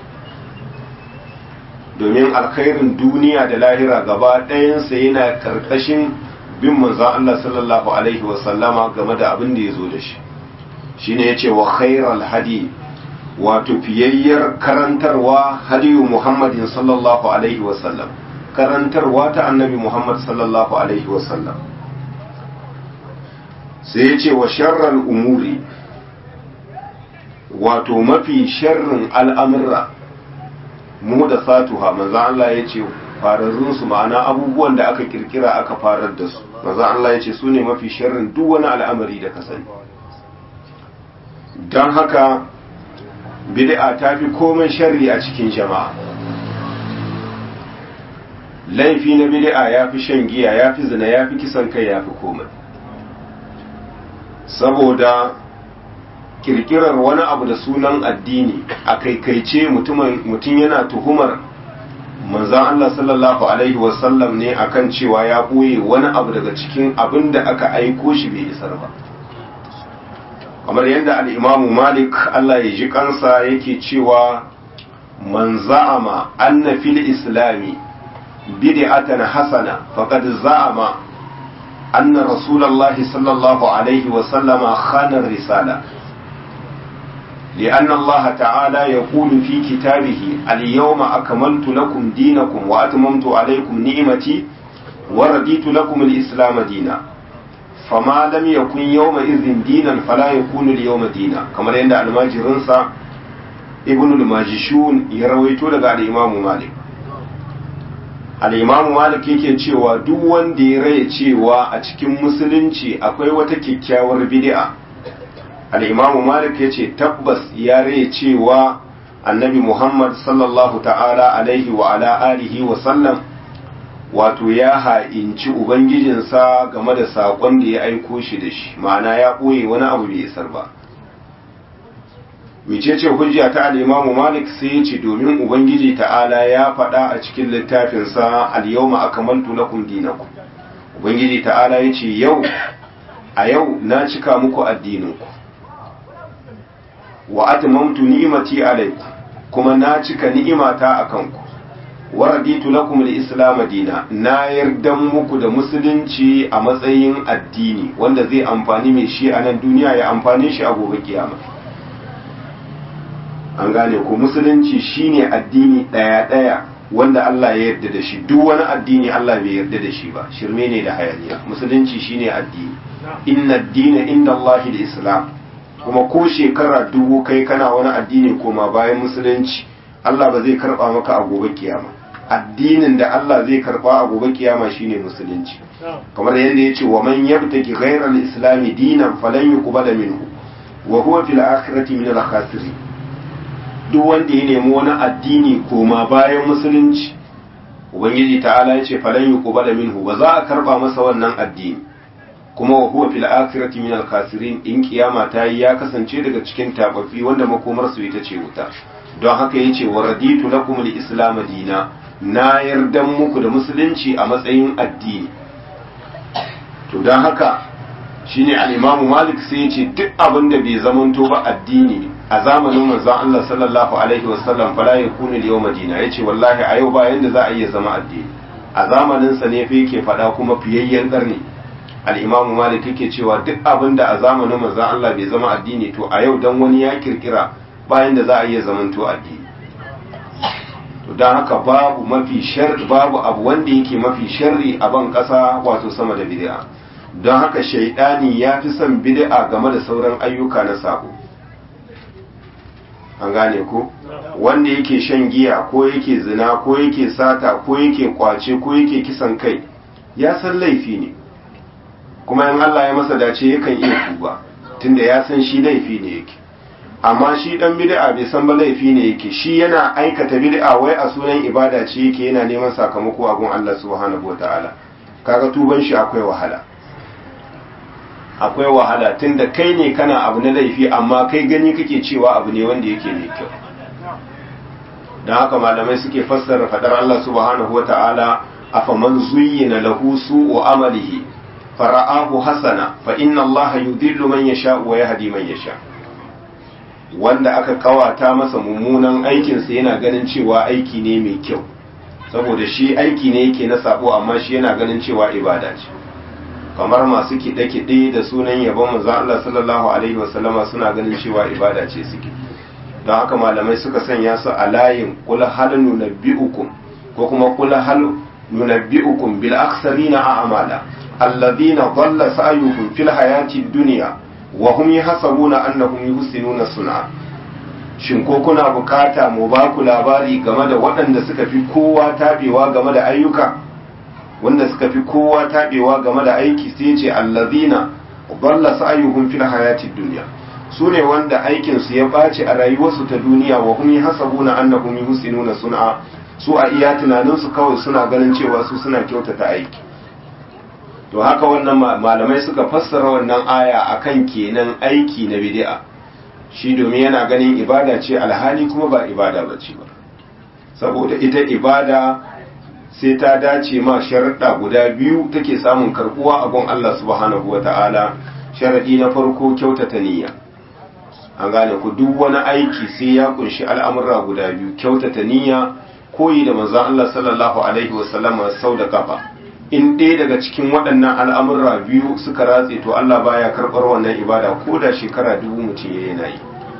domin alkhairin duniya da lahira gaba ɗayansa yana karkashin bin manzon Allah sallallahu alaihi wasallama game da abin da ya zo da shi shine yace wa khairal hadi wato fiyayyar karantarwa hadiyu muhammadin sallallahu alaihi wasallam karantarwa ta annabi muhammad sallallahu alaihi wasallam sai yace wa sharral umuri wato mafi sharrin al'amurra mu da satuha manzo Allah yace fararrun su ma'ana abubuwan da aka kirkira aka farar da su manzo Allah yace su ne mafi sharrin duk wani al'amari da ka sani don haka bid'a ta fi komai sharri a cikin jama'a laifi na bid'a ya fi shan giya ya fi zina ya fi kisan kai ya fi komai saboda kirkirar wani abu da sunan addini a kaikaice mutum yana tuhumar manzan Allah sallallahu Alaihi wasallam ne akan cewa ya ɓoye wani abu daga cikin abin da aka aiko shi bai isar ba kamar yadda al'imamu malik Allah ya ji kansa yake cewa man za'ama anna fil islami bid'atan hasana faqad za'ama anna rasulullahi sallallahu alaihi wa sallama khana risala لأن الله تعالى يقول في كتابه اليوم أكملت لكم دينكم وأتممت عليكم نعمتي ورديت لكم الإسلام دينا فما لم يكن يومئذ دينا فلا يكون اليوم دينا كما عند الماجرنسا ابن الماجشون يرويتو لغا الإمام مالك al'imamu malik yake cewa duk wanda ya raya cewa a cikin musulunci akwai wata kyakkyawar bid'a al'imamu malik ya ce tabbas ya raya cewa annabi muhammad sallallahu ta'ala alaihi wa ala alihi wa sallam wato ya ha'inci ubangijinsa game da saƙon da ya aiko shi da shi ma'ana ya ɓoye wani abu bai isar ba mecece hujja ta al'imamu malik sai ya ce domin ubangiji ta'ala ya faɗa a cikin littafinsa al-yawma akamaltu lakum dinakum ubangiji ta'ala ya ce yau a yau na cika muku addininku wa atmamtu ni'mati alaykum kuma na cika ni'imata akan ku wa raditu lakum al-islam dina na yarda muku da musulunci a matsayin addini wanda zai amfani mai shi a nan duniya ya amfane shi a gobe kiyama an gane ku musulunci shine addini daya daya wanda Allah ya yarda da shi duk wani addini Allah bai yarda da shi ba shirme ne da hayaniya musulunci shine addini inna ad-dina inda Allah islam kuma ko shekara dubu kai kana wani addini koma bayan musulunci Allah ba zai karba maka a gobe kiyama addinin da Allah zai karba a gobe kiyama shine musulunci kamar yadda yace wa man yabtaki ghayra al-islam dinan falan yuqbala minhu wa huwa fil akhirati min al-khasirin duk wanda ya nemi wani addini koma bayan musulunci ubangiji ta'ala yace falan yuqbala minhu ba za a karba masa wannan addini kuma wa huwa fil akhirati min al khasirin in kiyama ta yi ya kasance daga cikin tababbi wanda makomar su ita ce wuta don haka yace wa raditu lakum al islam dina na yardan muku da musulunci a matsayin addini to don haka shine al imam malik sai yace duk abin da bai zamanto ba addini a zamanin manzon Allah sallallahu alaihi wasallam fala yakunu al yawma dina yace wallahi a yau ba yanda za a iya zama addini a zamanin sa ne fa yake fada kuma fiyayyen karni al'imamu malik yake cewa duk abin da a zamanin manzan Allah bai zama addini to a yau don wani ya kirkira bayan da za a iya zamanto addini to don haka babu mafi sharri babu abu wanda yake mafi sharri a ban ƙasa wato sama da bid'a don haka shaidani ya fi son bid'a game da sauran ayyuka na sabo an gane ko wanda yake shan giya ko yake zina ko yake sata ko yake kwace ko yake kisan kai ya san laifi ne kuma in Allah ya masa dace yakan iya tuba tunda ya san shi laifi ne yake amma shi dan bid'a bai san ba laifi ne yake shi yana aikata bid'a wai a sunan ibada ce yake yana neman sakamako a gun Allah subhanahu wataala kaga tuban shi akwai wahala akwai wahala tunda kai ne kana abu na laifi amma kai gani kake cewa abu ne wanda yake mai kyau dan haka malamai suke fassara fadar Allah subhanahu wataala afaman zuyyina lahu su'u amalihi fara'ahu hasana fa inna allaha yudillu man yasha wa yahdi man yasha wanda aka kawata masa mummunan aikin sa yana ganin cewa aiki ne mai kyau saboda shi aiki ne yake na sabo amma shi yana ganin cewa ibada ce kamar masu kiɗe-kiɗe da sunan yabon manzon Allah sallallahu alaihi wasallama suna ganin cewa ibada ce suke don haka malamai suka sanya su a layin kula hal nunabbi'ukum ko kuma kula hal nunabbi'ukum bil aksarina a'mala الذين ضل سعيهم في الحياة الدنيا وهم يحسبون أنهم يحسنون صنعا shin ko kuna bukata mu ba ku labari game da waɗanda suka fi kowa tabewa game da ayyuka wanda suka fi kowa tabewa game da aiki sai ce allazina dalla sa'yuhum fil hayatid dunya su ne wanda aikin su ya ɓaci a rayuwarsu ta duniya wa hum yahsabuna annahum yuhsinuna sun'a su a iya tunanin su kawai suna ganin cewa su suna kyautata aiki to haka wannan malamai suka fassara wannan aya akan kenan aiki na bid'a shi domin yana ganin ibada ce alhali kuma ba ibada ba ce ba saboda ita ibada sai ta dace ma sharaɗa guda biyu take samun karɓuwa a gun Allah subhanahu wa ta'ala sharaɗi na farko kyautata niyya an gane ku duk wani aiki sai ya kunshi al'amurra guda biyu kyautata niyya koyi da manzon Allah sallallahu alaihi wasallama sau da kafa in ɗaya daga cikin waɗannan al'amurra biyu suka ratse to Allah baya karɓar wannan ibada ko da shekara dubu mutum ya yana yi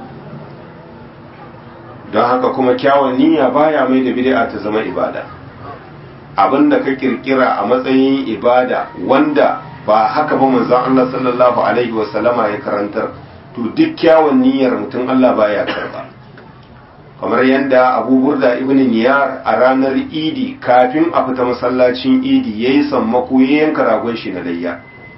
don haka kuma kyawun niyya baya mai da bid'a ta zama ibada abin da ka kirkira a matsayin ibada wanda ba haka ba manzon Allah sallallahu alaihi wasallama ya karantar to duk kyawun niyyar mutum Allah baya karɓa kamar yadda abu burda ibn niyar a ranar idi kafin a fita masallacin idi ya yi sammako ya yanka ragon shi na layya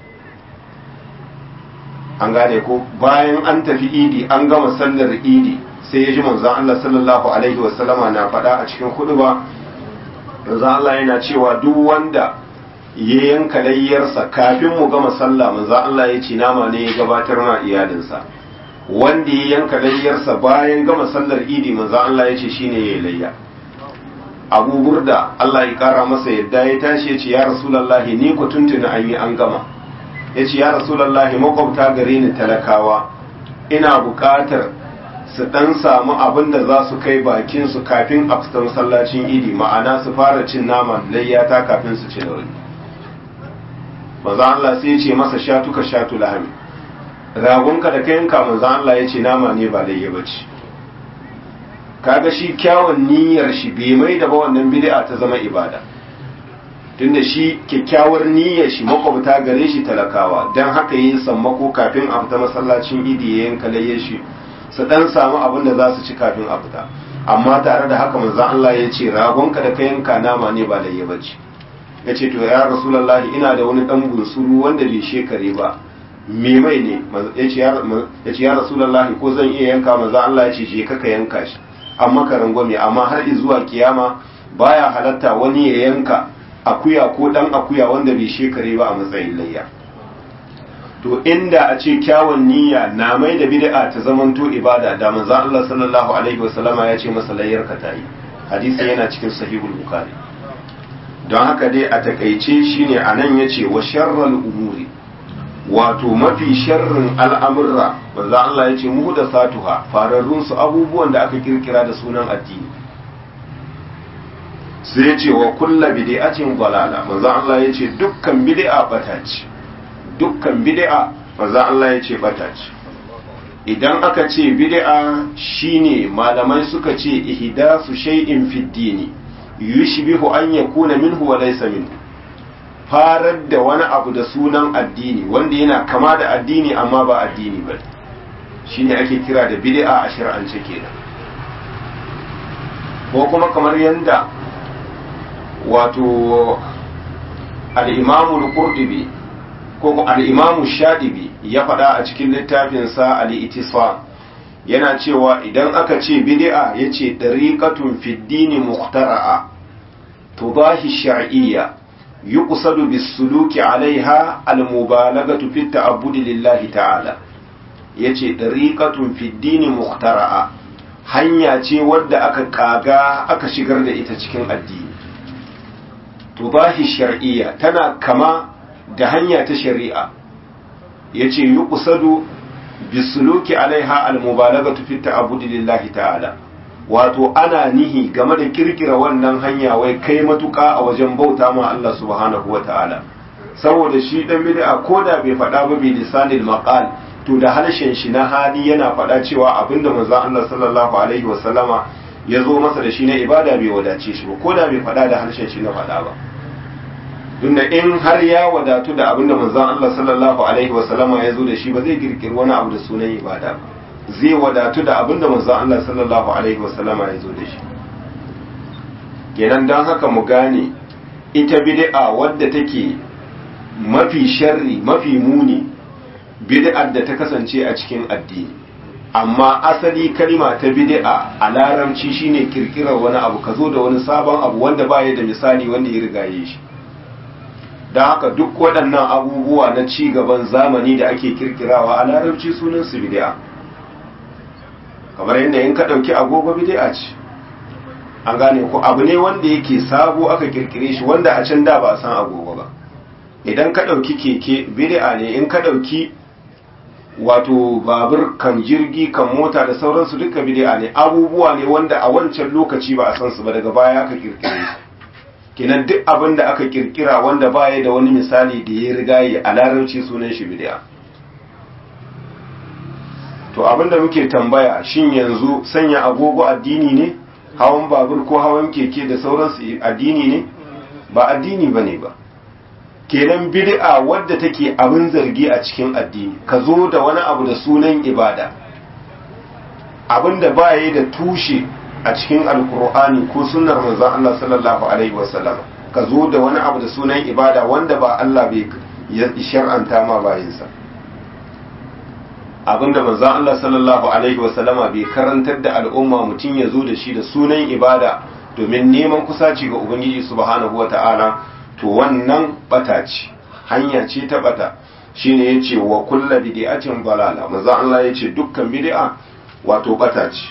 an gane ko bayan an tafi idi an gama sallar idi sai ya ji manzan Allah sallallahu alaihi wasallama na faɗa a cikin hudu ba manzan Allah yana cewa duk wanda ya yanka layyarsa kafin mu gama sallah manzan Allah ya ce nama ne ya gabatar ma iyalinsa wanda ya yanka layyarsa bayan gama sallar idi manzan Allah ya ce shine ya layya abu burda Allah ya kara masa yadda ya tashi ya ce ya rasulallahi ni ku tuntuna an yi an gama ya ce ya rasulallahi makwabta gare ni talakawa ina buƙatar su ɗan samu abin da za su kai bakin su kafin a fita masallacin idi ma'ana su fara cin nama layyata kafin su ci da wani maza Allah sai ya ce masa shatuka shatu lahami ragonka da kayanka manzo Allah ya ce nama ne ba layya bace kaga shi kyawun niyyar shi bai mai da ba wannan bid'a ta zama ibada tunda shi kyakkyawar niyyar shi makwabta gare shi talakawa dan haka yin sammako kafin a fita masallacin idi ya yanka layyar shi su dan samu abin da za su ci kafin a fita amma tare da haka manzo Allah ya ce ragonka da kayanka nama ne ba layya bace ya ce to ya rasulullahi ina da wani dan bunsuru wanda bai shekare ba me mai ne ya ce ya rasulallahi ko zan iya yanka maza Allah ya ce je kaka yanka shi amma ka rangwame amma har zuwa kiyama baya halatta wani ya yanka akuya ko dan akuya wanda bai shekare ba a matsayin layya to inda a ce kyawun niyya na mai da bid'a ta zamanto ibada da manzo Allah sallallahu alaihi wasallama ya ce masa layyar ka tayi hadisi yana cikin sahihul bukhari don haka dai a takaice shine anan yace wa sharral umuri wato mafi sharrin al'amurra manzo Allah ya ce muhdathatuha fararrun su abubuwan da aka kirkira da sunan addini sai ya ce wa kulla bid'atin dalala manzo Allah ya ce dukkan bid'a bata ce dukkan bid'a manzo Allah ya ce bata ce idan aka ce bid'a shine malamai suka ce ihdasu shay'in fid dini yushbihu an yakuna minhu wa laysa minhu farar da wani abu da sunan addini wanda yana kama da addini amma ba addini ba shine ake kira da bid'a a shar'ance kenan ko kuma kamar yanda wato al-imamu al-qurtubi ko al-imamu shadibi ya faɗa a cikin littafinsa al-itisfa yana cewa idan aka ce bid'a yace dariqatun fid dini muhtara'a tudahi shar'iyya يقصد بالسلوك عليها المبالغة في التعبد لله تعالى yace dariqatun fi dini muhtara'a hanya ce wadda aka kaga aka shigar da ita cikin addini tubahi shar'iyya tana kama da hanya ta shari'a yace yuqsadu bisuluki alaiha almubalaghatu fi ta'abbudi lillahi ta'ala wato ana nihi game da kirkira wannan hanya wai kai matuƙa a wajen bauta ma Allah subhanahu wa ta'ala saboda shi dan bid'a ko da bai faɗa ba bi lisanil maqal to da harshen shi na hali yana faɗa cewa abinda manzon Allah sallallahu alaihi wa sallama ya zo masa da shi na ibada bai wadace shi ba ko da bai faɗa da harshen shi na faɗa ba tunda in har ya wadatu da abinda manzon Allah sallallahu alaihi wa sallama ya zo da shi ba zai kirkiri wani abu da sunan ibada ba zai wadatu da abinda manzon Allah sallallahu alaihi wasallama ya zo da shi kenan don haka mu gane ita bid'a wadda take mafi sharri mafi muni bid'ar da ta kasance a cikin addini amma asali kalima ta bid'a a larabci shine kirkirar wani abu ka zo da wani sabon abu wanda baya da misali wanda ya rigaye shi don haka duk waɗannan abubuwa na ci gaban zamani da ake kirkirawa a larabci sunan su bid'a kamar yadda in ka ɗauki agogo bid'a ce an gane ko abu ne wanda yake sabo aka kirkire shi wanda a can da ba a san agogo ba idan ka ɗauki keke bid'a ne in ka ɗauki wato babur kan jirgi kan mota da sauransu duka bid'a ne abubuwa ne wanda a wancan lokaci ba a san su ba daga baya aka kirkire su kenan duk abin da aka kirkira wanda baya da wani misali da ya riga yi a larabci sunan shi bid'a to abin da muke tambaya shin yanzu sanya agogo addini ne hawan babur ko hawan keke da sauransu addini ne ba addini bane ba kenan bid'a wadda take abin zargi a cikin addini ka zo da wani abu da sunan ibada abin da baya da tushe a cikin alkur'ani ko sunnar manzon Allah sallallahu alaihi wasallam ka zo da wani abu da sunan ibada wanda ba Allah bai ya shar'anta ma bayinsa abinda manzon Allah sallallahu alaihi wasallama bai karantar da al'umma mutum ya zo da shi da sunan ibada domin neman kusaci ga ubangiji subhanahu wata'ala to wannan bata ce hanya ce ta bata shine yace wa kullu bid'atin dalala manzon Allah yace dukkan bid'a wato bata ce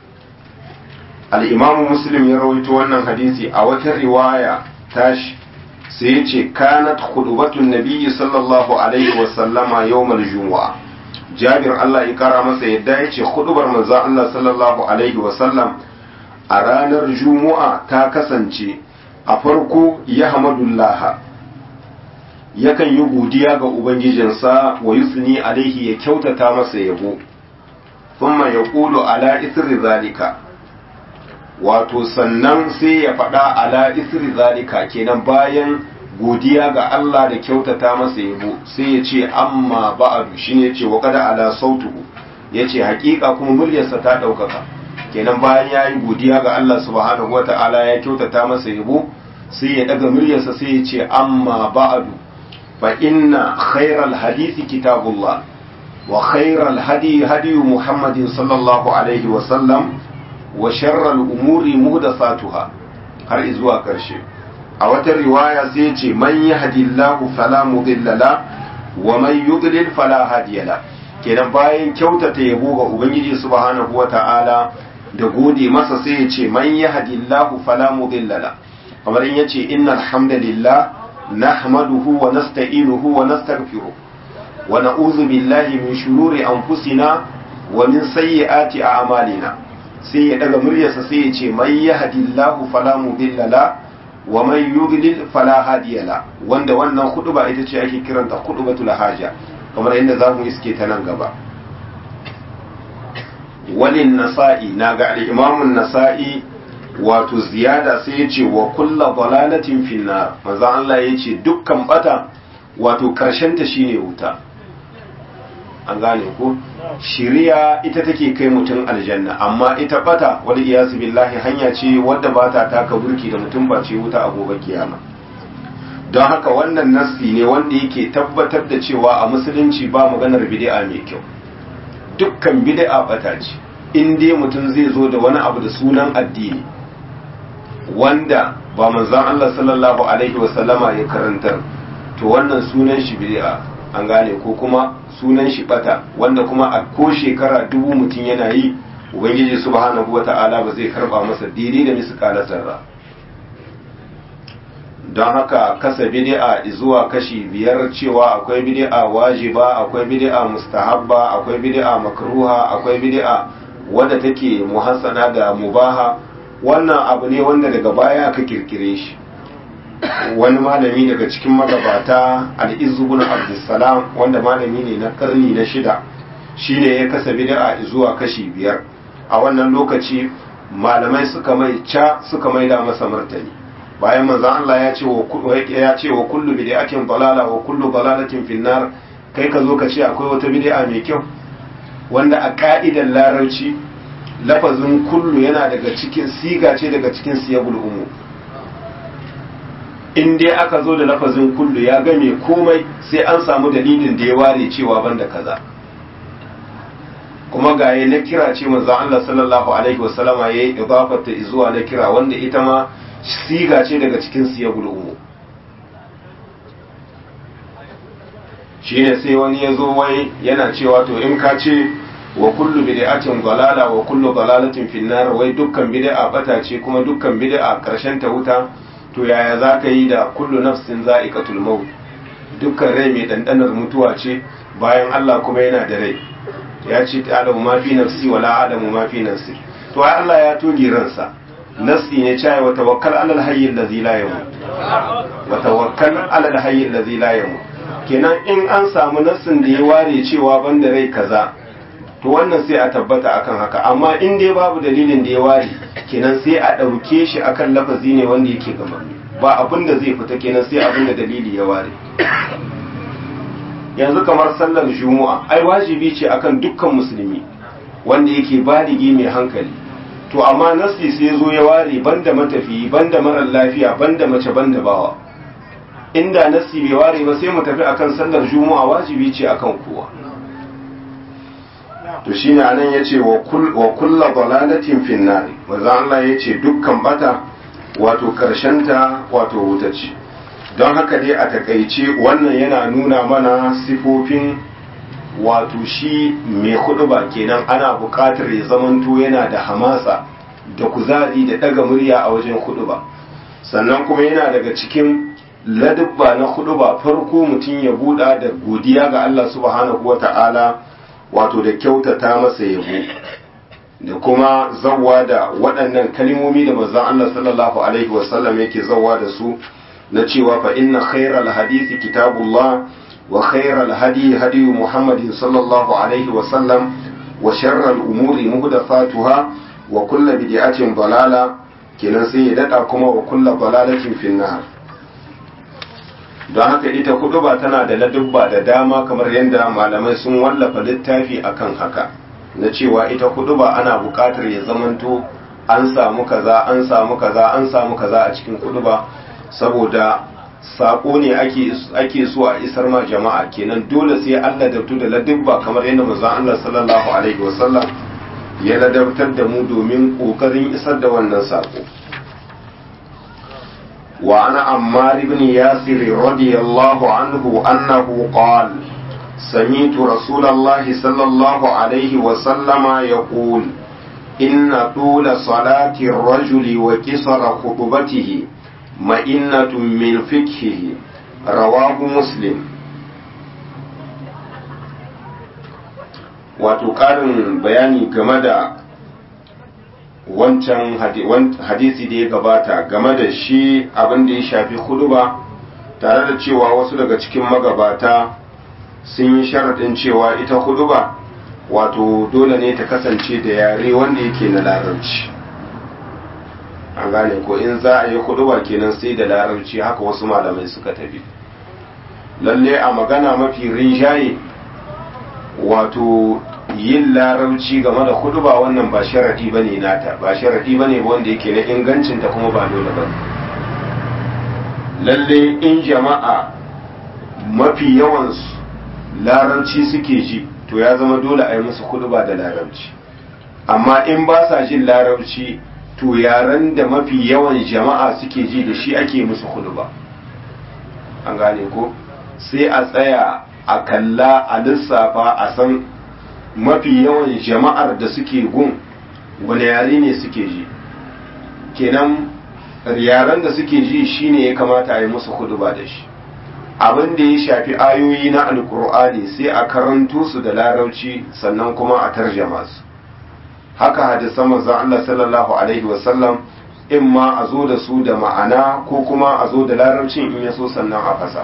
al-imam muslim ya rawaito wannan hadisi a wata riwaya tashi sai yace kanat khutbatun nabiyyi sallallahu alaihi wa sallama yawmal jumu'a jabir Allah ya kara masa yadda yace khutbar manzon Allah sallallahu alaihi wa sallam a ranar jumu'a ta kasance a farko ya hamadullaha yakan yi godiya ga ubangijinsa wa yusni alaihi ya kyautata masa yabo thumma yaqulu ala isri zalika wato sannan sai ya faɗa ala isri zalika kenan bayan godiya ga Allah da kyautata masa yabo sai ya ce amma ba'adu shine ya ce wa kada ala sautuhu ya ce hakika kuma muryarsa ta ɗaukaka kenan bayan ya yi godiya ga Allah subhanahu wata'ala ya kyautata masa yabo sai ya daga muryarsa sai ya ce amma ba'adu fa inna khairal hadisi kitabullah wa khairal hadi hadi muhammadin sallallahu alaihi wa sallam wa sharral umuri muhdathatuha har zuwa karshe a wata riwaya sai ya ce man yahdillahu fala mudilla la wa man yudlil fala hadiya la kenan bayan kyautata yabo ga ubangiji subhanahu wata'ala da gode masa sai ya ce man yahdillahu fala mudilla la kamar in yace innal hamdalillah nahmaduhu wa nasta'inuhu wa nastaghfiruh wa na'udhu billahi min shururi anfusina wa min sayyiati a'malina sai ya daga muryarsa sai ya ce man yahdillahu fala mudilla la wa man yudlil fala hadiya la wanda wannan ba ita ce ake kiranta khutbatul haja kamar yadda zamu iske ta nan gaba walin nasa'i na ga al'imamun nasa'i wato ziyada sai ya ce wa kulla balalatin finna maza Allah ya ce dukkan bata wato ta shine wuta an gane ko shiriya ita take kai mutum aljanna amma ita bata wal iyasu billahi hanya ce wadda ba ta taka burki da mutum ba ce wuta a gobe kiyama don haka wannan nassi ne wanda yake tabbatar da cewa a musulunci ba maganar bid'a mai kyau dukkan bid'a bata ce in dai mutum zai zo da wani abu da sunan addini wanda ba manzon Allah sallallahu alaihi wasallama ya karantar to wannan sunan shi bid'a an gane ko kuma sunan shi bata wanda kuma a ko shekara dubu mutum yana yi ubangiji subhanahu wata'ala ba zai karba masa daidai da misƙalar zarra don haka kasa bid'a zuwa kashi biyar cewa akwai bid'a wajiba akwai bid'a mustahabba akwai bid'a makruha akwai bid'a wadda take muhassana da mubaha wannan abu ne wanda daga baya aka kirkire shi wani malami daga cikin magabata al-izzu bin abdussalam wanda malami ne na karni na shida shine ya kasa bid'a zuwa kashi biyar a wannan lokaci malamai suka mai ca suka maida masa martani bayan manzon Allah ya ce wa ya ce wa kullu bid'atin dalala wa kullu dalalatin finnar kai ka zo ka ce akwai wata bid'a mai kyau wanda a ka'idar larabci lafazin kullu yana daga cikin siga ce daga cikin siyabul umu in dai aka zo da lafazin kullu ya game komai sai an samu dalilin da ya ware cewa banda kaza kuma ga na kira ce manzon Allah sallallahu alaihi wasallama yayi idafata zuwa na kira wanda ita ma siga ce daga cikin siyabul umu shine sai wani ya zo wai yana cewa to in ka ce wa kullu bid'atin dalala wa kullu dalalatin finnar wai dukkan bid'a bata ce kuma dukkan bid'a karshen ta wuta to yaya za ka yi da kullu nafsin za'iqatul maut dukkan rai mai dandanar mutuwa ce bayan Allah kuma yana da rai ya ce ta'lamu ma fi nafsi wala a'lamu ma fi nafsi to ai Allah ya toge ransa nasi ne cewa wa tawakkal alal hayy allazi la yamut wa tawakkal alal hayy allazi la yamut kenan in an samu nassin da ya ware cewa banda rai kaza to wannan sai a tabbata akan haka amma in dai babu dalilin da ya ware kenan sai a ɗauke shi akan lafazi ne wanda yake gama ba abin da zai fita kenan sai abin da dalili ya ware yanzu kamar sallar juma'a ai wajibi ce akan dukkan musulmi wanda yake baligi mai hankali to amma nasi sai zo ya ware banda matafiyi banda marar lafiya banda mace banda bawa inda nasi bai ware ba sai mu tafi akan sallar juma'a wajibi ce akan kowa to shine anan yace wa kull wa kullu dalalatin fin nar manzo Allah yace dukkan bata wato ta wato wuta ce don haka dai a takaice wannan yana nuna mana sifofin wato shi mai ba kenan ana buƙatar ya zamanto yana da hamasa da kuzari da ɗaga murya a wajen ba sannan kuma yana daga cikin ladubba na ba farko mutum ya buɗa da godiya ga Allah subhanahu wa ta'ala wato da kyautata masa yabo da kuma zawwa da waɗannan kalimomi da manzon Allah sallallahu alaihi wasallam yake zawwa da su na cewa fa inna khairal hadisi kitabullah wa khairal hadi hadi muhammadin sallallahu alaihi wasallam wa sharral umuri muhdathatuha wa kullu bid'atin dalala kenan sai ya dada kuma wa kullu dalalatin finnar don haka ita kuduba tana da ladubba da dama kamar yadda malamai sun wallafa littafi akan haka na cewa ita kuduba ana buƙatar ya zamanto an samu kaza an samu kaza an samu kaza a cikin kuduba saboda sako ne ake ake so a isar ma jama'a kenan dole sai Allah da da ladubba kamar yadda manzon Allah sallallahu alaihi wasallam ya ladabtar da mu domin kokarin isar da wannan sako وعن عمار بن ياسر رضي الله عنه أنه قال سمعت رسول الله صلى الله عليه وسلم يقول إن طول صلاة الرجل وكسر خطبته مئنة من فقهه رواه مسلم wato ƙarin bayani game da wancan hadisi da ya gabata game da shi abin da ya shafi huduba tare da cewa wasu daga cikin magabata sun yi sharaɗin cewa ita huduba wato dole ne ta kasance da yare wanda yake na larabci an gane ko in za a yi huduba kenan sai da larabci haka wasu malamai suka tafi lalle a magana mafi rinjaye wato yin larabci game da hudu ba wannan ba sharadi ba ne nata ba sharadi ba ne wanda yake na ingancinta kuma ba dole ba lalle in jama'a mafi yawansu larabci suke ji to ya zama dole a yi musu hudu ba da larabci amma in ba sa jin larabci to yaren da mafi yawan jama'a suke ji da shi ake musu hudu ba an gane ko sai a tsaya a kalla a lissafa a san mafi yawan jama'ar da suke gun wani yare ne suke ji kenan yaren da suke ji shine ya kamata a yi musu huduba da shi abin da ya shafi ayoyi na alkur'ani sai a karanto su da larauci sannan kuma a tarjama su haka hadisan manzon Allah sallallahu alaihi wasallam in ma a zo da su da ma'ana ko kuma a zo da larabcin in ya so sannan a fasa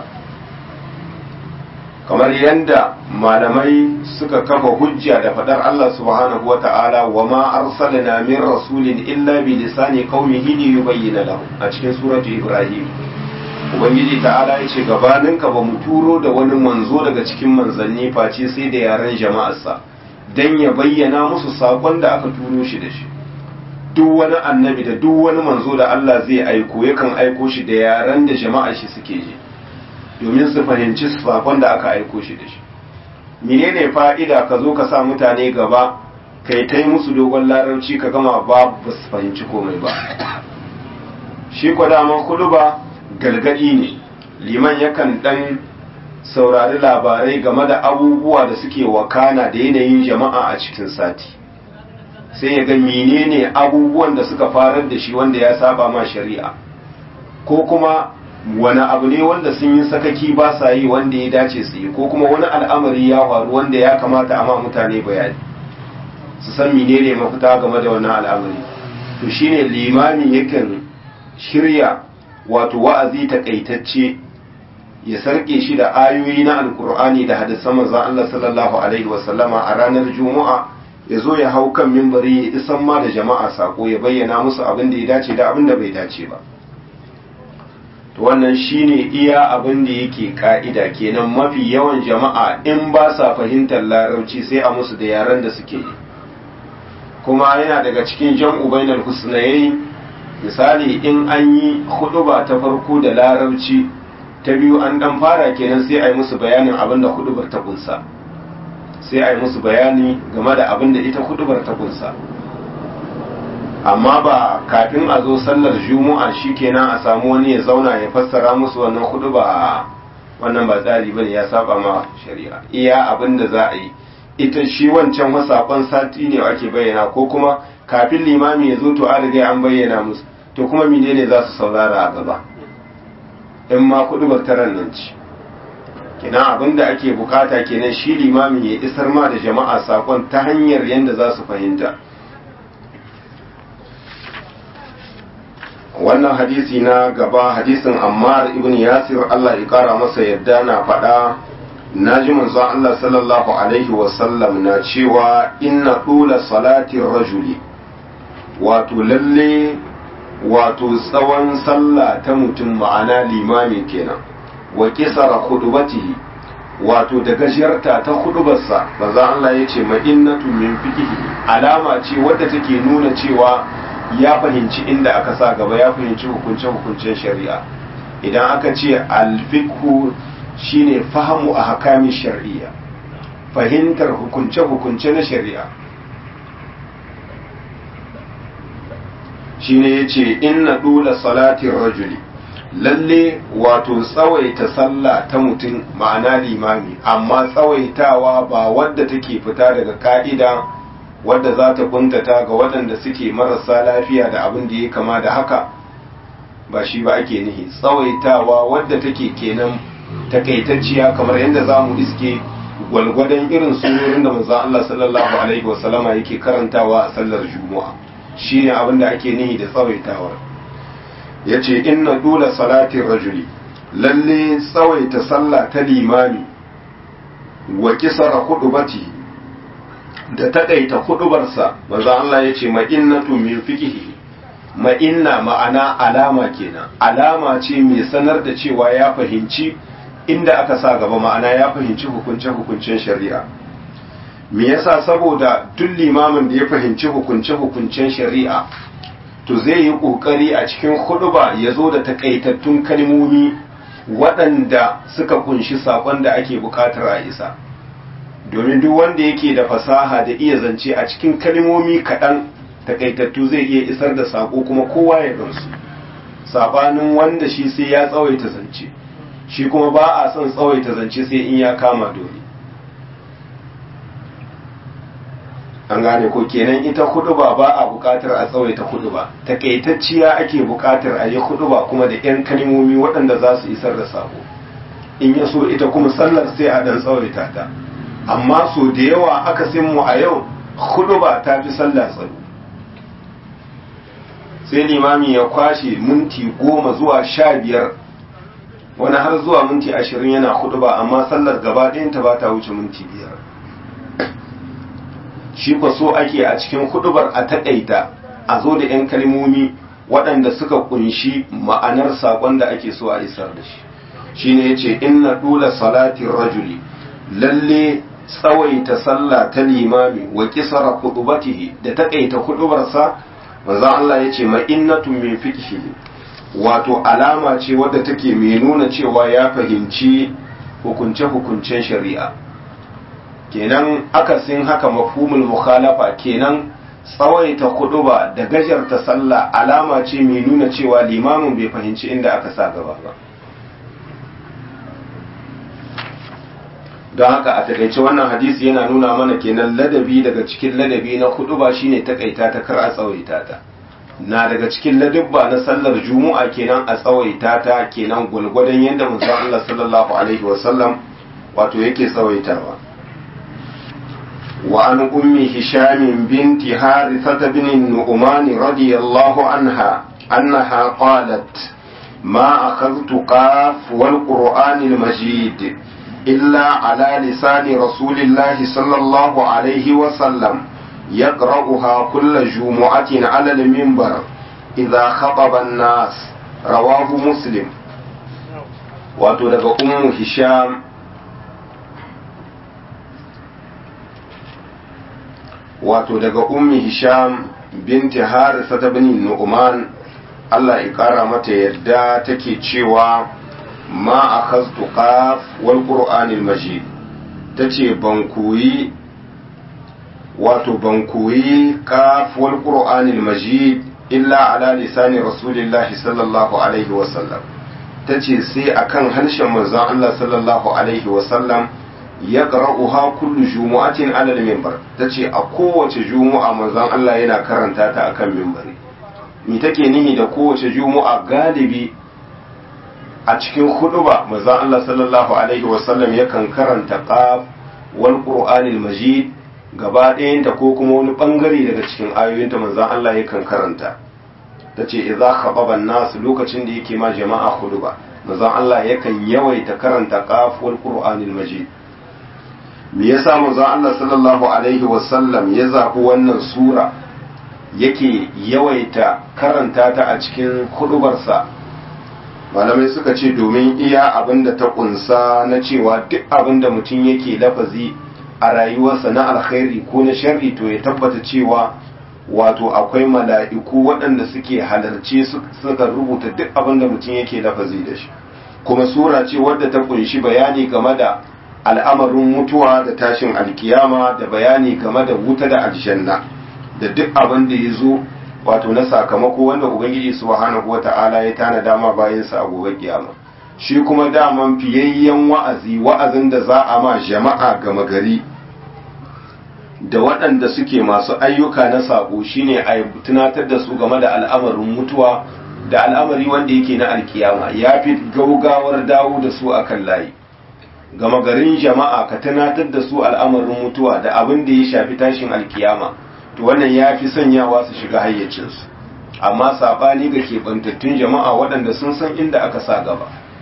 kamar yadda malamai suka kafa hujja da fadar Allah subhanahu wata'ala wa ma arsalna min rasulin illa bi lisani qaumihi li yubayyana lahu a cikin suratu ibrahim ubangiji ta'ala ya ce gabaninka ba mu turo da wani manzo daga cikin manzanni face sai da yaren jama'arsa dan ya bayyana musu sakon da aka turo shi da shi duk wani annabi da duk wani manzo da Allah zai aiko yakan aiko shi da yaren da jama'ar shi suke ji domin su fahimci sakon da aka aiko shi da shi menene fa'ida ka zo ka sa mutane gaba kai ta musu dogon larabci ka gama ba ba su fahimci komai ba shi kwa daman ba galgadi ne liman yakan dan saurari labarai game da abubuwa da suke wakana da yanayin jama'a a cikin sati sai ya ga menene abubuwan da suka farar da shi wanda ya saba ma shari'a ko kuma wani abu ne wanda sun yi sakaki ba sa yi wanda ya dace su yi ko kuma wani al'amari ya faru wanda ya kamata a ma mutane bayani su san menene mafita game da wannan al'amari to shine limami yakan shirya wato wa'azi takaitacce ya sarke shi da ayoyi na alkur'ani da hadisan manzon Allah sallallahu alaihi wasallama a ranar juma'a ya zo ya hau kan mimbari ya isan ma da jama'a sako ya bayyana musu abin da ya dace da abin da bai dace ba to wannan shine iya abin da yake ka'ida kenan mafi yawan jama'a in ba sa fahimtar larabci sai a musu da yaren da suke yi kuma yana daga cikin jam'u bainal husnayayi misali in an yi huduba ta farko da larabci ta biyu an dan fara kenan sai a yi musu bayanin abin da hudubar ta kunsa sai a yi musu bayani game da abin da ita hudubar ta kunsa amma ba kafin a zo sallar juma'a shikenan a samu wani ya zauna ya fassara musu wannan huduba wannan ba tsari bane ya saba ma shari'a iya abin da za a yi ita shi wancan wasakon sati ne ake bayyana ko kuma kafin limami ya zo to an riga an bayyana musu to kuma menene za su saurara a gaba in ma kudubar taran nan ci kenan abin da ake bukata kenan shi limamin ya isar ma da jama'a sakon ta hanyar yadda za su fahimta wannan hadisi na gaba hadisin ammar ibn yasir Allah ya kara masa yadda na faɗa na ji manzon Allah sallallahu alaihi wasallam na cewa inna ɗula salatin rajuli wato lalle wato tsawon sallah ta mutum ma'ana limami kenan wa kisara khudubatihi wato da gajiyarta ta hudubarsa manzon Allah ya ce ma'innatu min fiqhi alama ce wadda take nuna cewa ya fahimci inda aka sa gaba ya fahimci hukunce-hukuncen shari'a idan aka ce alfikhu shine fahimu a hakamin shari'a fahimtar hukunce-hukunce na shari'a shine ya ce inna dula salatin rajuli lalle wato tsawaita sallah ta mutum ma'ana limami amma tsawaitawa ba wadda take fita daga ka'ida wadda za ta kuntata ga waɗanda suke marasa lafiya da abin da ya kama da haka ba shi ba ake nihi tsawaitawa wadda take kenan takaitacciya kamar yadda za mu iske gwalgwadon irin surorin da manzon Allah sallallahu alaihi wasallama yake karantawa a sallar juma'a shine abin da ake nihi da tsawaitawar yace inna dula salatin rajuli lalle tsawaita sallah ta limami wa kisara hudubati da taƙaita hudubarsa manzo Allah ya ce ma'innatu min fiqhi ma'inna ma'ana alama kenan alama ce mai sanar da cewa ya fahimci inda aka sa gaba ma'ana ya fahimci hukunce hukuncen shari'a me yasa saboda duk limamin da ya fahimci hukunce hukuncen shari'a to zai yi kokari a cikin huduba ya zo da takaitattun kalmomi waɗanda suka kunshi saƙon da ake buƙatar a isa domin duk wanda yake da fasaha da iya zance a cikin kalmomi kaɗan takaitattu zai iya isar da saƙo kuma kowa ya gamsu sabanin wanda shi sai ya tsawaita zance shi kuma ba a son tsawaita zance sai in ya kama dole an gane ko kenan ita huduba ba a buƙatar a tsawaita huduba takaitacciya ake buƙatar a yi huduba kuma da 'yan kalmomi waɗanda za su isar da saƙo in ya so ita kuma sallar sai a ɗan tsawaita ta amma so da yawa aka mu a yau hudu ba ta fi sallah tsaro sai limami ya kwashe minti goma zuwa sha biyar wani har zuwa minti ashirin yana hudu ba amma sallar gaba ɗayanta ba ta wuce minti biyar shi kwa so ake a cikin hudubar a taƙaita a zo da 'yan kalmomi waɗanda suka kunshi ma'anar saƙon da ake so a isar da shi shine ya ce inna dula salatin rajuli lalle tsawaita sallah ta limami wa kisara khutubatihi da takaita hudubarsa manzon Allah yace ma innatun min fiqhi wato alama ce wadda take mai nuna cewa ya fahimci hukunce hukuncen shari'a kenan akasin haka mafhumul mukhalafa kenan tsawaita huduba da gajarta sallah alama ce mai nuna cewa limamin bai fahimci inda aka sa gaba ba don haka a takaice wannan hadisi yana nuna mana kenan ladabi daga cikin ladabi na hudu ba shine takaita ta kar a tsawaita ta na daga cikin ladabba na sallar juma'a kenan a tsawaita ta kenan gulgwadon yadda manzo Allah sallallahu alaihi wasallam wato yake tsawaitawa wa an ummi hisham binti harithah bin nu'man radiyallahu anha annaha qalat ما أخذت قاف والقرآن المجيد إلا على لسان رسول الله صلى الله عليه وسلم يقرأها كل جمعة على المنبر إذا خطب الناس رواه مسلم وتلقى أم هشام wato daga ummi hisham binti harisa ta bin nu'man Allah ya kara mata yadda take cewa ma akhaztu qaf wal qur'anil majid tace ban koyi wato ban koyi qaf wal qur'anil majid illa ala lisani rasulillahi sallallahu alaihi wasallam tace sai akan harshen manzon Allah sallallahu alaihi wasallam ya qara'uha kullu jumu'atin ala al-minbar tace a kowace jumu'a manzon Allah yana karanta ta akan minbari me take nihi da kowace jumu'a galibi a cikin huduba manzon Allah sallallahu alaihi wasallam yakan karanta qaf wal qur'anil majid gaba ɗayanta ko kuma wani ɓangare daga cikin ayoyinta manzan Allah yakan karanta ta ce idza khababa nas lokacin da yake ma jama'a huduba manzan Allah yakan yawaita karanta qaful qur'anil majid me yasa manzan Allah sallallahu alaihi wasallam ya zaɓi wannan sura yake yawaita karanta ta a cikin hudubarsa malamai suka ce domin iya abin da ta kunsa na cewa duk abin da mutum yake lafazi a rayuwarsa na alkhairi ko na sharri to ya tabbata cewa wato akwai mala'iku waɗanda suke halarce suka rubuta duk abin da mutum yake lafazi da shi kuma sura ce wadda ta kunshi bayani game da al'amarin mutuwa da tashin alkiyama da bayani game da wuta da aljanna da duk abin da ya zo wato na sakamako wanda ubangiji subhanahu wata'ala ya tana dama bayansa a gobe kiyama shi kuma daman fiyayyen wa'azi wa'azin da za a ma jama'a gama gari da waɗanda suke masu ayyuka na saƙo shine a tunatar da su game da al'amarin mutuwa da al'amari wanda yake na alkiyama ya fi gaugawar dawo da su a kan layi gama garin jama'a ka tunatar da su al'amarin mutuwa da abin da ya shafi tashin alkiyama to wannan ya fi sanyawa su shiga hayyacinsu amma saɓani ga keɓantattun jama'a waɗanda sun san inda aka sa gaba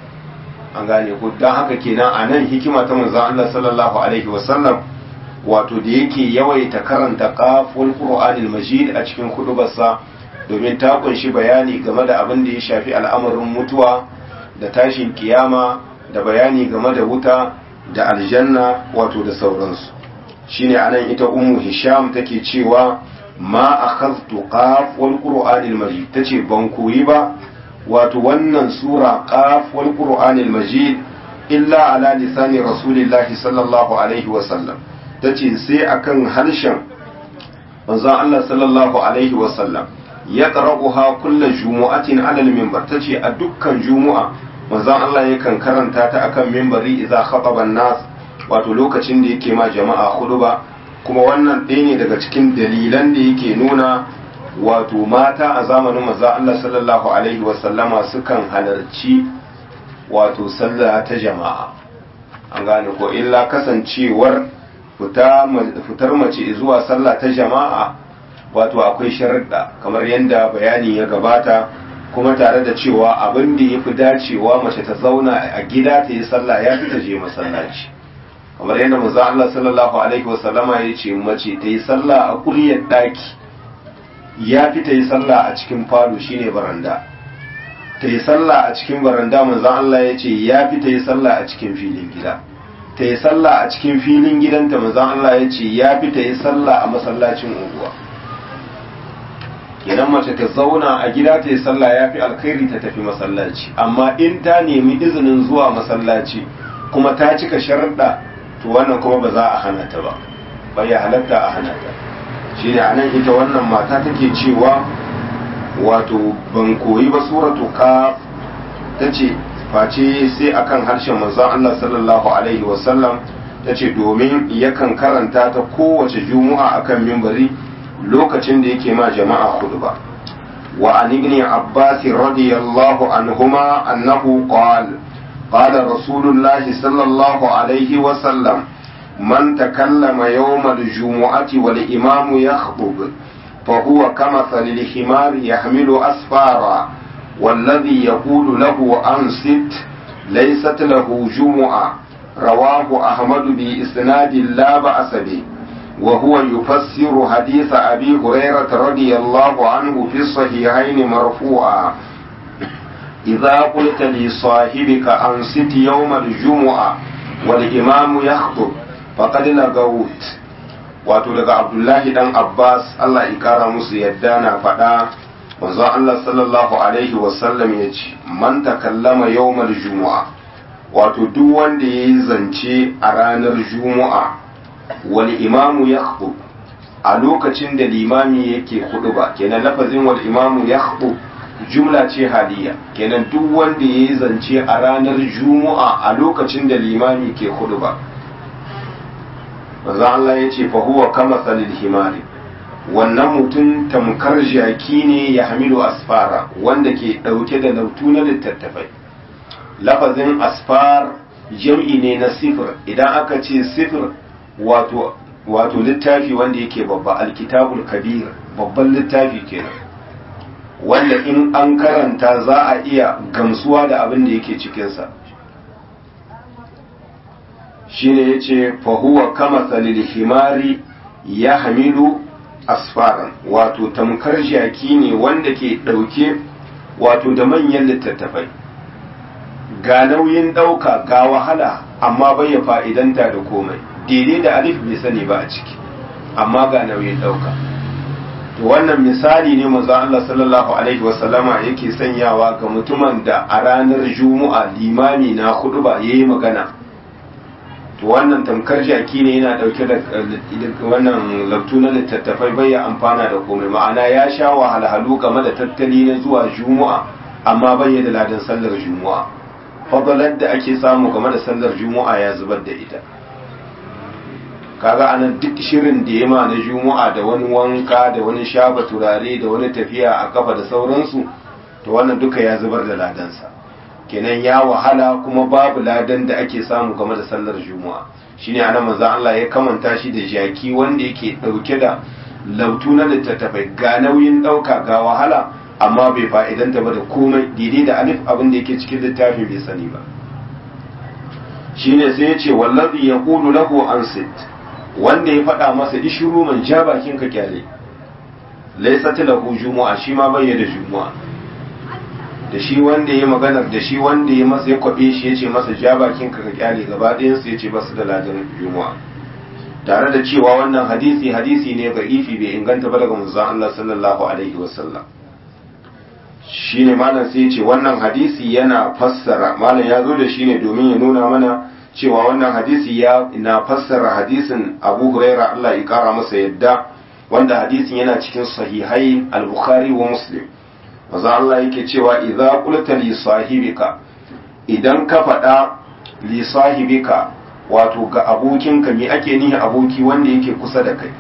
an gane ko don haka kenan a nan hikima ta manzon Allah sallallahu alaihi wasallam wato da yake yawaita karanta qaful qur'anil majid a cikin hudubarsa domin ta kunshi bayani game da abin da ya shafi al'amarin mutuwa da tashin kiyama da bayani game da wuta da aljanna wato da sauransu shine anan ita ummu hisham take cewa ma akhadtu qaf wal qur'anil majid tace ban koyi ba wato wannan sura qaf wal qur'anil majid illa ala lisani rasulillahi sallallahu alaihi wa sallam tace sai akan harshen manzon Allah sallallahu alaihi wa sallam ya qara'uha kullu jumu'atin ala al-minbar tace a dukkan jumu'a manzon Allah yakan karanta ta akan minbari idza khataba an-nas wato lokacin da yake ma jama'a huduba kuma wannan ɗaya ne daga cikin dalilan da yake nuna wato mata a zamanin maza Allah sallallahu alaihi wasallama sukan halarci wato sallah ta jama'a an gane ko illa kasancewar fitar mace zuwa sallah ta jama'a wato akwai sharaɗa kamar yadda bayani ya gabata kuma tare da cewa abin da ya fi dacewa mace ta zauna a gida ta yi sallah ya fi ta je masallaci kamar yadda manzo Allah sallallahu alaihi wasallama ya ce mace ta yi sallah a kuryar daki ya fi ta yi sallah a cikin falo shine baranda ta yi sallah a cikin baranda manzo Allah ya ce ya fi ta yi sallah a cikin filin gida ta yi sallah a cikin filin gidanta manzo Allah ya ce ya fi ta yi sallah a masallacin unguwa idan mace ta zauna a gida ta yi sallah ya fi alkhairi ta tafi masallaci amma in ta nemi izinin zuwa masallaci kuma ta cika sharuɗa to wannan kuma ba za a hana ta ba bai ya halatta a hana ta shi ne anan ita wannan mata take cewa wato ban koyi ba suratu ka ta ce face sai akan harshen manzon Allah sallallahu alaihi wasallam ta ce domin yakan karanta ta kowace juma'a akan mimbari lokacin da yake ma jama'a khutba wa an ibn abbas radiyallahu anhuma annahu qala قال رسول الله صلى الله عليه وسلم من تكلم يوم الجمعة والإمام يخطب فهو كمثل الحمار يحمل أسفارا والذي يقول له أنصت ليست له جمعة رواه أحمد بإسناد لا بأس به وهو يفسر حديث أبي هريرة رضي الله عنه في الصحيحين مرفوعا إذا قلت لصاحبك أنصت يوم الجمعة والإمام يخطب فقد لغوت wato daga abdullahi dan abbas allah ya kara musu yadda na faɗa manzon allah sallallahu alaihi wasallam ya ce man takallama yawmal jumu'a wato duk wanda ya yi zance a ranar jumu'a wal imamu ya a lokacin da limami yake hudu ba kenan lafazin wal imamu ya jumla ce haliya kenan duk wanda ya yi zance a ranar jumu'a a lokacin da limami ke hudu ba manzo Allah ya ce fa huwa kama salil himari wannan mutum tamkar jaki ne ya hamilu asfara wanda ke dauke da lautu na littattafai lafazin asfar jam'i ne na sifir idan aka ce sifir wato wato littafi wanda yake babba alkitabul kabir babban littafi kenan wanda in an karanta za a iya gamsuwa da abin da yake cikinsa shine ya ce fahuwa kama salil himari ya hamilu asfaran wato tamkar jaki ne wanda ke ɗauke wato da manyan littattafai ga nauyin ɗauka ga wahala amma bai ya fa'idanta da komai daidai da alif bai sani ba a ciki amma ga nauyin ɗauka to wannan misali ne manzo Allah sallallahu alaihi wasallama yake sanyawa ga mutumin da a ranar juma'a limami na hudu ba yayi magana to wannan tamkar jaki ne yana dauke da wannan labtu na littattafai bai ya amfana da komai ma'ana ya sha wahalhalu game da tattali na zuwa juma'a amma bai da ladan sallar juma'a fadalar da ake samu game da sallar juma'a ya zubar da ita kaga anan duk shirin da ya ma na juma'a da wani wanka da wani shaba turare da wani tafiya a kafa da sauransu to wannan duka ya zubar da ladansa kenan ya wahala kuma babu ladan da ake samu game da sallar juma'a shine anan manzon Allah ya kamanta shi da jaki wanda yake dauke da lautu na littattafai ga nauyin dauka ga wahala amma bai fa'idanta ba da komai daidai da alif abin da yake cikin littafin bai sani ba shine sai ya ce wallazi yaqulu lahu ansit wanda ya faɗa masa ishiru man ja bakin ka kyale laysat lahu jumu'a shi ma bai da jumu'a da shi wanda ya maganar da shi wanda ya masa ya kwabe shi yace masa ja bakin ka kyale gaba ɗayan su yace basu da ladan jumu'a tare da cewa wannan hadisi hadisi ne da'ifi bai inganta ba daga manzon Allah sallallahu alaihi wasallam shine malam sai yace wannan hadisi yana fassara malam ya zo da shi ne domin ya nuna mana cewa wannan hadisi ya na fassara hadisin Abu Huraira Allah ya kara masa yadda wanda hadisin yana cikin sahihai al-Bukhari wa Muslim maza Allah yake cewa idza qulta li sahibika idan ka faɗa li sahibika wato ga abokinka me ake nihi aboki wanda yake kusa da kai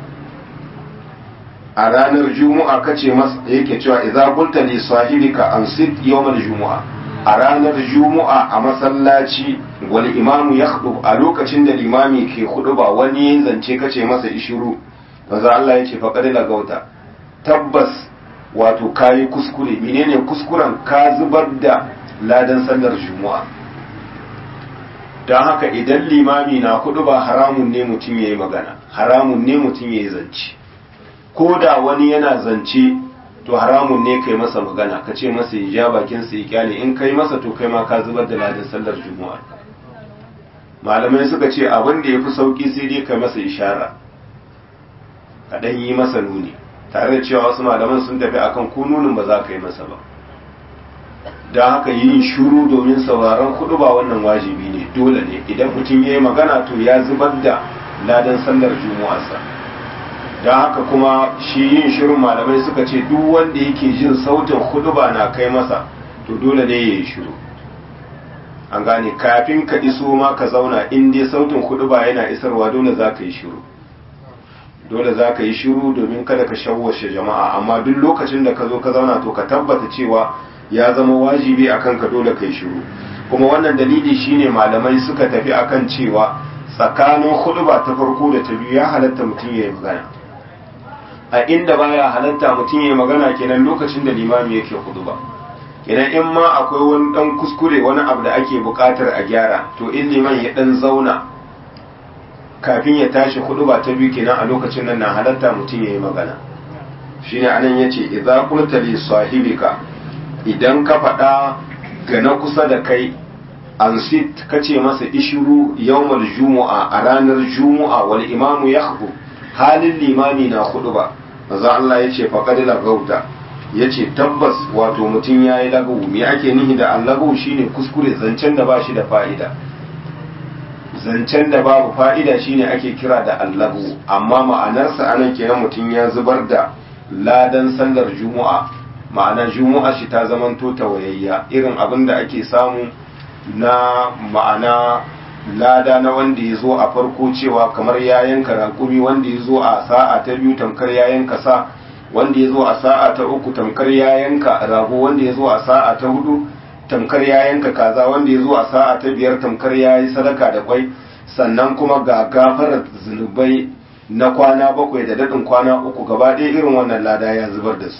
a ranar juma'a kace masa yake cewa idza qulta li sahibika ansit yawmal juma'a a ranar juma'a a masallaci wal imamu ya a lokacin da limami ke ba wani zance kace masa ishiru manzo Allah ya ce faqad lagauta tabbas wato kayi kuskure menene kuskuren ka zubar da ladan sallar juma'a don haka idan limami na ba haramun ne mutum ya yi magana haramun ne mutum ya yi zance ko da wani yana zance to haramun ne kai masa magana ka ce masa ya ja bakin sa ya kyale in kai masa to kai ma ka zubar da ladan sallar juma'a malamai suka ce abin da ya fi sauki sai dai kai masa ishara ka dan yi masa nuni tare da cewa wasu malaman sun tafi akan ko nunin ba za ka yi masa ba don haka yin shuru domin sauraron kudu ba wannan wajibi ne dole ne idan mutum ya yi magana to ya zubar da ladan sallar juma'arsa don haka kuma shi yin shirin malamai suka ce duk wanda yake jin sautin huduba na kai masa to dole ne ya yi shiru an gane kafin ka iso ma ka zauna in dai sautin huduba yana isarwa dole za ka yi shiru dole za ka yi shiru domin kada ka shawwashe jama'a amma duk lokacin da ka zo ka zauna to ka tabbata cewa ya zama wajibi a kanka dole ka yi shiru kuma wannan dalili shine malamai suka tafi akan cewa tsakanin huduba ta farko da ta biyu ya halatta mutum ya yi magana a inda baya halatta mutum ya magana kenan lokacin da limami yake ba kenan in ma akwai wani dan kuskure wani abu da ake bukatar a gyara to in liman ya dan zauna kafin ya tashi ba ta biyu kenan a lokacin nan na halatta mutum ya yi magana shine anan yace idza qulta li sahibika idan ka faɗa ga na kusa da kai ansit kace masa ishuru yawmal jumu'a a ranar jumu'a wal imamu yakhbu halin limami na hudu ba manzo Allah ya ce faqad lagauta ya ce tabbas wato mutum ya yi lagawu me ake nihi da allagawu shine kuskure zancen da ba shi da fa'ida zancen da babu fa'ida shine ake kira da allagawu amma ma'anarsa anan kenan mutum ya zubar da ladan sallar juma'a ma'ana juma'a shi ta zamanto tawayayya irin abin da ake samu na ma'ana lada na wanda ya zo a farko cewa kamar ya yanka raƙumi wanda ya zo a sa'a ta biyu tamkar ya yanka sa wanda ya zo a sa'a ta uku tamkar ya yanka rago wanda ya zo a sa'a ta hudu tamkar ya yanka kaza wanda ya zo a sa'a ta biyar tamkar ya yi sadaka da kwai sannan kuma ga gafarar zunubai na kwana bakwai da daɗin kwana uku gaba ɗaya irin wannan lada ya zubar da su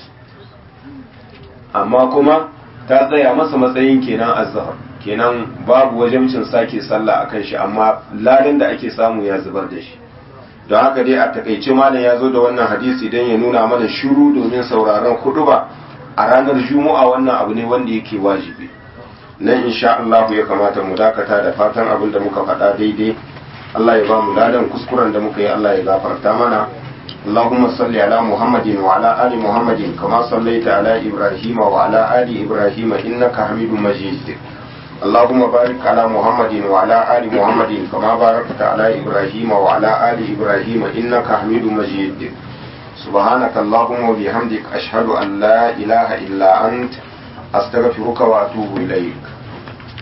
amma kuma ta tsaya masa matsayin kenan azhar kenan babu wajibcin sake sallah akan shi amma ladan da ake samu ya zubar da shi don haka dai a takaice malam ya zo da wannan hadisi don ya nuna mana shiru domin sauraron ba a ranar juma'a wannan abu ne wanda yake wajibi nan insha Allah ya kamata mu dakata da fatan abin da muka faɗa daidai Allah ya ba mu ladan kuskuren da muka yi Allah ya gafarta mana اللهم صل على محمد وعلى آل محمد كما صليت على إبراهيم وعلى آل إبراهيم إنك حميد مجيد اللهم بارك على محمد وعلى آل محمد كما باركت على إبراهيم وعلى آل إبراهيم إنك حميد مجيد سبحانك اللهم وبحمدك أشهد أن لا إله إلا أنت أستغفرك وأتوب إليك